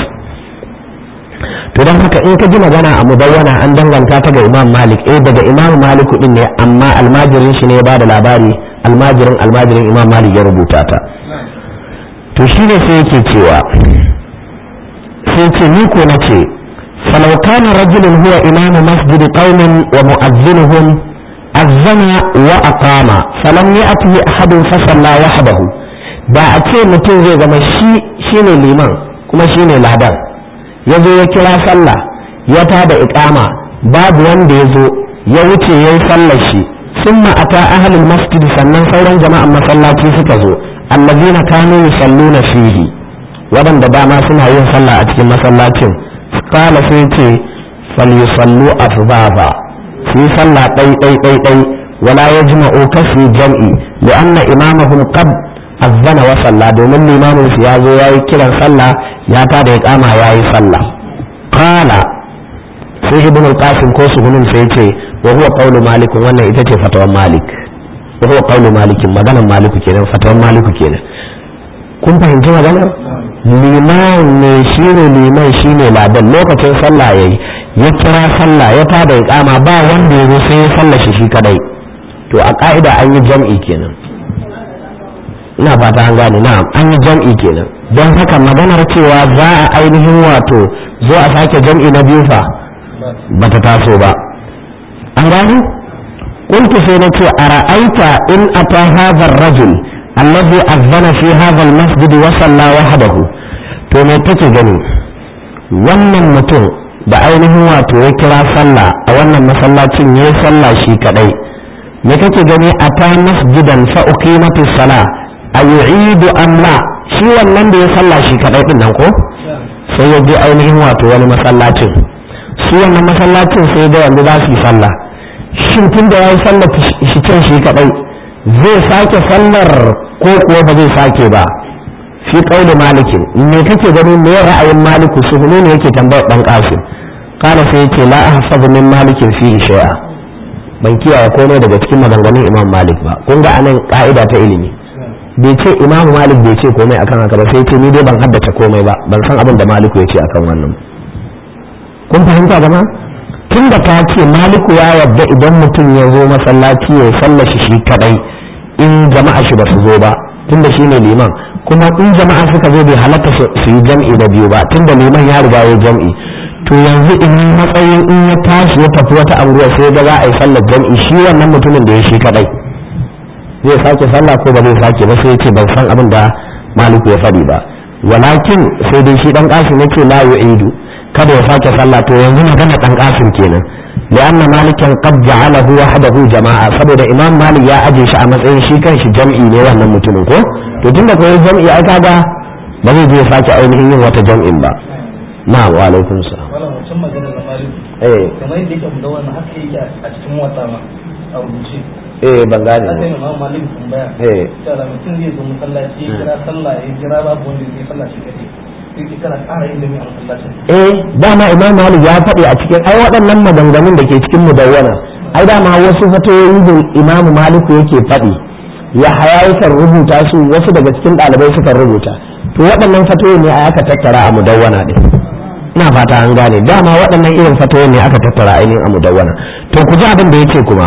to don haka in ka ji magana a mudawwana an danganta ta ga imam malik eh daga imam malik din ne amma almajirin shi ne ya bada labari almajirin almajirin imam malik ya rubuta ta to shi ne sai yake cewa sai ce ni ko na ce falau kana rajulun huwa imamu masjid qaumin wa mu'azzinuhum azzana wa aqama falam ya'tihi ahadun fa salla wahdahu da a ce mutum zai zama shi shine liman kuma shine ladan ya zo ya kira sallah ya tada iqama babu wanda ya zo ya wuce ya yi sallar shi sun ata ahlul masjid sannan sauran jama'an masallaci suka zo allazina kanu yusalluna fihi waɗanda dama suna yin sallah a cikin masallacin kala sai ce falyusallu afbaba su yi sallah ɗai ɗai ɗai ɗai wala yajma'u kasu jam'i li'anna imamahum qad azzana wa sallah domin limamin su ya zo ya yi kiran sallah ya ta da ya kama ya yi sallah qala sai ibn al-qasim ko suhunin sai ce wa huwa qawlu malik wannan ita ce fatawan malik wa huwa qawlu malik maganar malik kenan fatawan malik kenan kun fahimci maganar liman ne shine liman shine ladan lokacin sallah yayi ya kira sallah ya ta da ya kama ba wanda ya zo sai ya sallah shi shi kadai to a ka'ida an yi jam'i kenan ina fata an gane na an yi jam'i kenan don haka maganar cewa za a ainihin wato zo a sake jam'i na biyu fa ba ta taso ba an gane kuntu sai na ce a ra'aita in ata hadha rajul allazi azzana fi hadha almasjid wa salla wahdahu to me take gani wannan mutum da ainihin wato ya kira sallah a wannan masallacin ya sallah shi kadai me kake gani ata masjidan fa uqimatis salah a yu'idu am la shi wannan da ya sallah shi kadai din nan ko sai ya je ainihin wato wani masallacin su wannan masallacin sai da yanzu za su yi sallah shin tun da ya yi sallah shi can shi kadai zai sake sallar ko kuwa ba zai sake ba fi qauli malikin me kake gani me ra'ayin maliku su ne yake tambayar dan kasim kana sai yace la ahfazu min malikin fi shay'a ban kiyaye komai daga cikin maganganun imam malik ba kun ga anan ka'ida ta ilimi bai ce imamu malik bai ce komai akan haka ba sai ce ni dai ban haddace komai ba ban san abin da maliku ya ce akan wannan kun fahimta gama tun da ta ce maliku ya yarda idan mutum ya zo masallaci ya sallashi shi kadai in jama'a shi ba su zo ba tun da shi ne liman kuma in jama'a suka zo bai halatta su yi jam'i da biyu ba tun da liman ya riga ya jam'i to yanzu in matsayin in ya tashi ya tafi wata anguwa sai ga za a yi sallar jam'i shi wannan mutumin da ya shi kadai zai sake sallah ko ba zai sake ba sai ya ce ban san abin da maliku ya faɗi ba walakin sai dai shi dan kasim yake la yu'idu kada ya sake sallah to yanzu magana dan kasim kenan لأن مالكا قد جعله وحده جماعة saboda imam malik ya aje shi a matsayin shi kanshi jam'i ne wannan mutumin ko to tunda ko jam'i ai kaga ba zai je ya sake ainihin yin wata jam'in ba na'am wa alaikum salam wannan wancan magana na malik eh kamar yadda yake da wannan haka yake a cikin wata ma a rubuce eh ban gane haka ba ne ma malik tambaya eh cewa mutum zai zo masallaci ya kira sallah ya kira babu wanda zai sallah shi kadai yake kana ƙara yin dami a masallacin eh dama imam malik ya faɗi a cikin ai waɗannan maganganun da ke cikin mudawwana ai dama wasu fatoyi da imam maliku yake faɗi ya haya yakan rubuta su wasu daga cikin ɗalibai suka rubuta to waɗannan fatoyi ne aka tattara a mudawwana ɗin ina fata an gane dama waɗannan irin fatoyi ne aka tattara ainihin a mudawwana to ku ji abin da yake kuma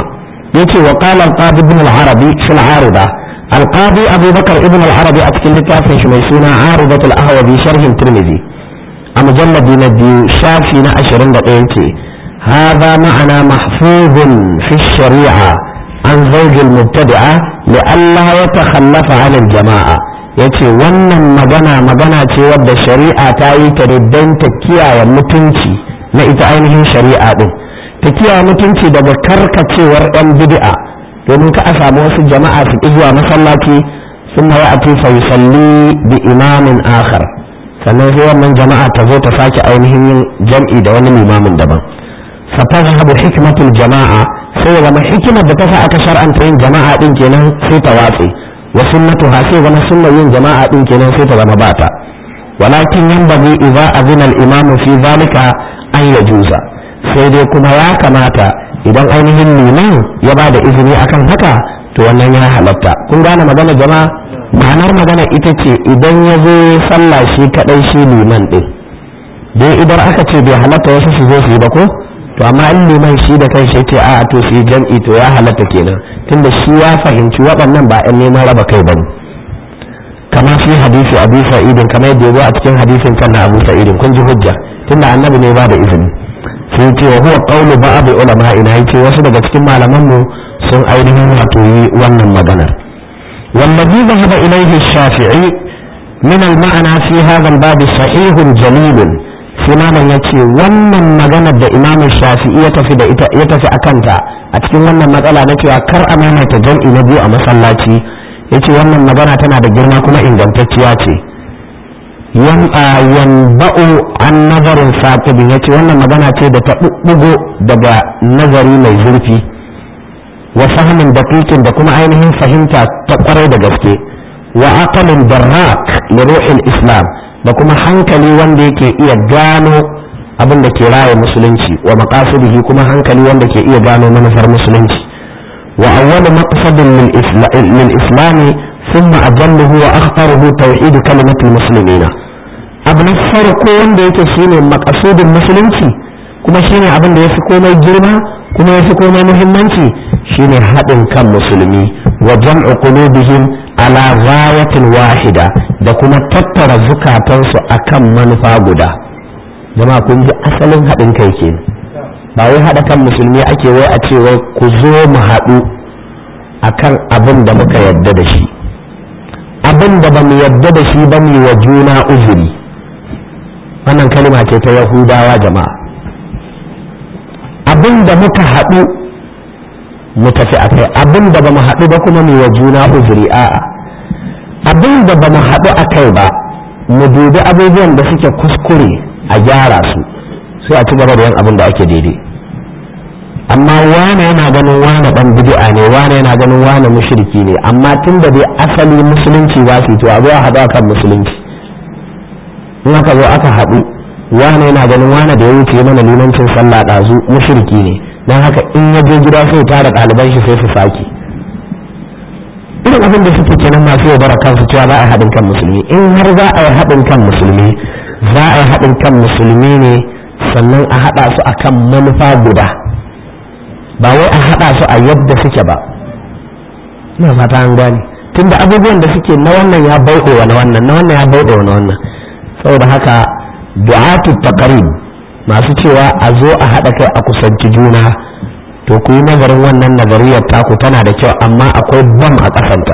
yace wa qala al-qadi ibn al-arabi fi al-arida al-qadi abu bakar ibn al-arabi a cikin littafin shi mai suna aridat al-ahwazi sharhin tirmidhi a mujalladi na biyu shafi na 21 ce هذا معنى محفوظ في الشريعة عن زوج المبتدعة لئلا يتخلف عن الجماعة yace wannan magana magana ce wadda shari'a ta yi ta don ta kiyaye mutunci na ita ainihin shari'a din ta kiyaye mutunci daga karkacewar yan bid'a domin ka a samu wasu jama'a su ƙi zuwa masallaci sun ma ya'ati fa yusalli bi imamin akhar sannan sai wannan jama'a ta zo ta sake ainihin yin jam'i da wani limamin daban fa tazhabu hikmatul jama'a sai ya zama hikimar da ta sa aka shar'anta yin jama'a din kenan sai ta watse wa sunnatuha sai zama sunnar yin jama'a din kenan sai ta zama bata walakin yanbaghi idza azina al-imamu fi zalika an yajuza sai dai kuma ya kamata idan ainihin liman ya ba da izini akan haka to wannan ya halatta kun gane magana jama'a ma'anar magana ita ce idan ya zo sallah shi kadai shi liman din dai idan aka ce bai halatta wasu su zo su yi ba ko to amma in liman shi da kai shi ce a to su yi jam'i to ya halatta kenan tunda shi ya fahimci waɗannan ba 'yan neman raba kai bane kama fi hadisi abu sa'idin kamar yadda ya zo a cikin hadisin kan na abu sa'idin kun ji hujja tunda annabi ne ba da izini sai ce wa huwa qawlu ba'd ulama ina yace wasu daga cikin malaman mu sun ainihin wato yi wannan maganar wallazi dhahaba ilayhi ash-shafi'i min al-ma'na fi hadha al-bab sahih jalil sai malam yace wannan maganar da imam shafi'i ya tafi da ita ya tafi akanta a cikin wannan matsala na cewa kar a maimaita jam'i na biyu a masallaci yace wannan magana tana da girma kuma ingantacciya ce yanba'u an nazarin saƙibin ya ce wannan magana ce da ta ɓuɓɓugo daga nazari mai zurfi wa fahmin daƙiƙin da kuma ainihin fahimta ta ƙwarai da gaske wa aqalin darrak li ruhil islam da kuma hankali wanda yake iya gano abin da ke raya musulunci wa maqasidihi kuma hankali wanda ke iya gano manufar musulunci wa awwalu maqsadin lil islami ثم أجله وأخطره توحيد كلمة المسلمين abu na farko wanda yake shine makasudin musulunci kuma shine abin da ya fi komai girma kuma ya fi komai muhimmanci shine haɗin kan musulmi wa jam'u qulubihim ala ghayatin wahida da kuma tattara zukatansu akan manufa guda jama'a kun ji asalin haɗin kai ke ba wai haɗa kan musulmi ake wai a ce wai ku zo mu haɗu akan abin da muka yadda da shi abin da ba mu yadda da shi ba mu wa juna uzuri wannan kalma ce ta yahudawa jama'a abin da muka haɗu mu tafi a kai abin da ba mu haɗu ba kuma mu wa juna uzuri a'a abin da ba mu haɗu a kai ba mu dubi abubuwan da suke kuskure a gyara su sai a ci gaba da yin abin da ake daidai amma wane yana ganin wane dan bid'a ne wane yana ganin wane mushriki ne amma tun da dai asali musulunci ba su to a zo a haɗu akan musulunci in aka zo aka haɗu wane yana ganin wane da ya wuce mana limancin sallah ɗazu mushriki ne don haka in ya je gida sai tara ɗaliban shi sai su sake irin abin da suke kenan masu yaudara kansu cewa za a yi haɗin kan musulmi in har za a yi haɗin kan musulmi za a yi haɗin kan musulmi ne sannan a haɗa su akan manufa guda ba wai a haɗa su a yadda suke ba ina fata an gane tunda abubuwan da suke na wannan ya bauɗe wa na wannan na wannan ya bauɗe wa na wannan saboda haka du'atu taqrib masu cewa a zo a haɗa kai a kusanci juna to ku yi nazarin wannan nazariyar taku tana da kyau amma akwai bam a ƙasanta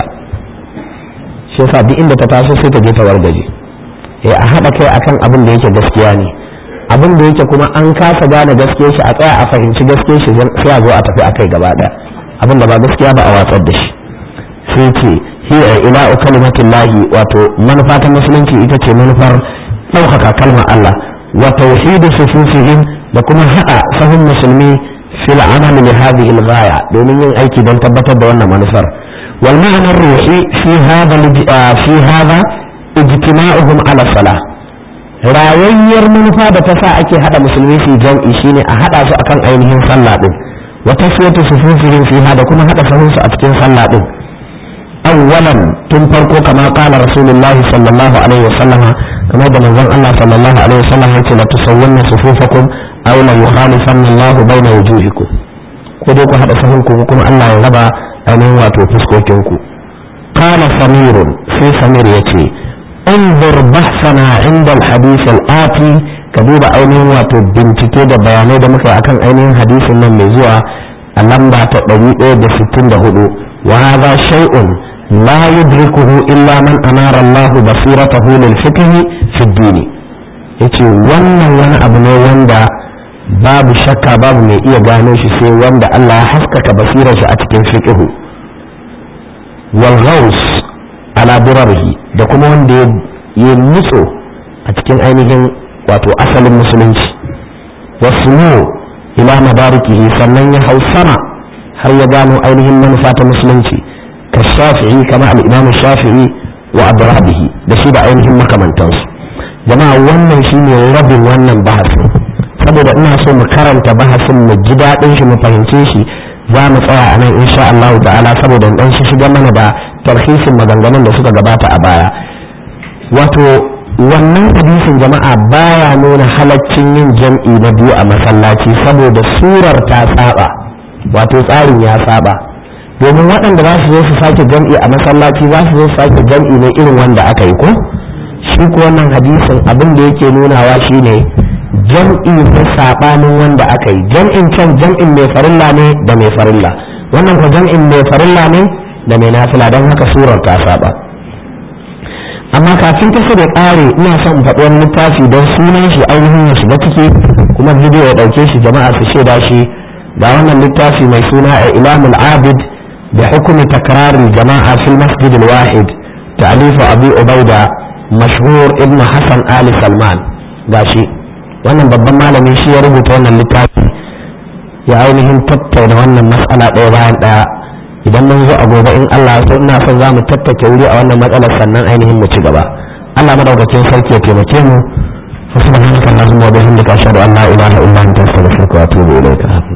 shi yasa duk inda ta taso sai ta je ta wargaje eh a haɗa kai akan abin da yake gaskiya ne abin da yake kuma an kasa gane gaskiyar shi a tsaya a fahimci gaskiyar shi sai a zo a tafi akai gaba ɗaya abin da ba gaskiya ba a watsar da shi sai ce hiya ila'u kalimatillahi wato manufa ta musulunci ita ce manufar ɗaukaka kalmar Allah wa tauhidu sufufihim da kuma haɗa sahun musulmi fil amali li hadhihi al-ghaya domin yin aiki don tabbatar da wannan manufar wal ma'ana ruhi fi hadha fi hadha ijtima'uhum ala salah rayayyar manufa da ta sa ake haɗa musulmi su jam'i shine a haɗa su akan ainihin sallah din wa taswiyatu sufufihim fiha da kuma haɗa sahunsu a cikin sallah din awwalan tun farko kama qala rasulullahi sallallahu alaihi wasallam kamar da manzon Allah sallallahu alaihi wasallam yace la tusawwanna sufufakum aw la yukhalifanna Allahu baina wujuhikum ko dai ku haɗa sahun ku kuma Allah ya raba ainihin wato fuskokin ku qala samirun sai samir yace انظر بحثنا عند الحديث الآتي كدوب ainihin wato bincike da bayanai da muka akan ainihin hadisin nan mai zuwa a lamba ta 164 wa hadha shay'un la yudrikuhu illa man anara Allah basiratahu lil fiqh fi ad-din yace wannan wani abu ne wanda babu shakka babu mai iya gano shi sai wanda Allah ya haskaka basirar shi a cikin fiqh wal ghaus ala durarihi da kuma wanda ya nutso a cikin ainihin wato asalin musulunci wasu ila madarikihi sannan ya hau sama har ya gano ainihin manufa ta musulunci ka shafi'i kama al'imamu shafi'i wa abrabihi da shi da ainihin makamantansu jama'a wannan shine rabin wannan bahasin saboda ina so mu karanta bahasin mu ji daɗin shi mu fahimce shi za mu tsaya a nan insha Allah ta'ala saboda dan shi shiga mana da tarhisin maganganun da suka gabata a baya wato wannan hadisin jama'a baya nuna halaccin yin jam'i na biyu a masallaci saboda surar ta saba wato tsarin ya saba domin waɗanda za su zo su sake jam'i a masallaci za su zo su sake jam'i ne irin wanda aka yi ko shi ko wannan hadisin abin da yake nunawa shine jam'i ne sabanin wanda aka yi jam'in can jam'in mai farilla ne da mai farilla wannan ko jam'in mai farilla ne da mai nafila don haka surar ta saba amma kafin ta da ƙare ina son faɗi wani littafi don sunan shi ainihin ya shiga ciki kuma bidiyo ya ɗauke shi jama'a su shaida shi ga wannan littafi mai suna a ilamul abid da hukumi takrarin jama'a fil masjid wahid ta'alifu abi ubaida mashhur ibn hassan ali salman gashi wannan babban malami shi ya rubuta wannan littafi ya ainihin tattauna wannan mas'ala ɗaya bayan ɗaya idan mun zo a gobe in Allah so ina son za mu tattake wuri a wannan matsalar sannan ainihin mu ci gaba Allah madaukakin sarki ya taimake mu fa subhanaka allahumma wa bihamdika ashhadu an la ilaha illa anta astaghfiruka wa atubu ilayka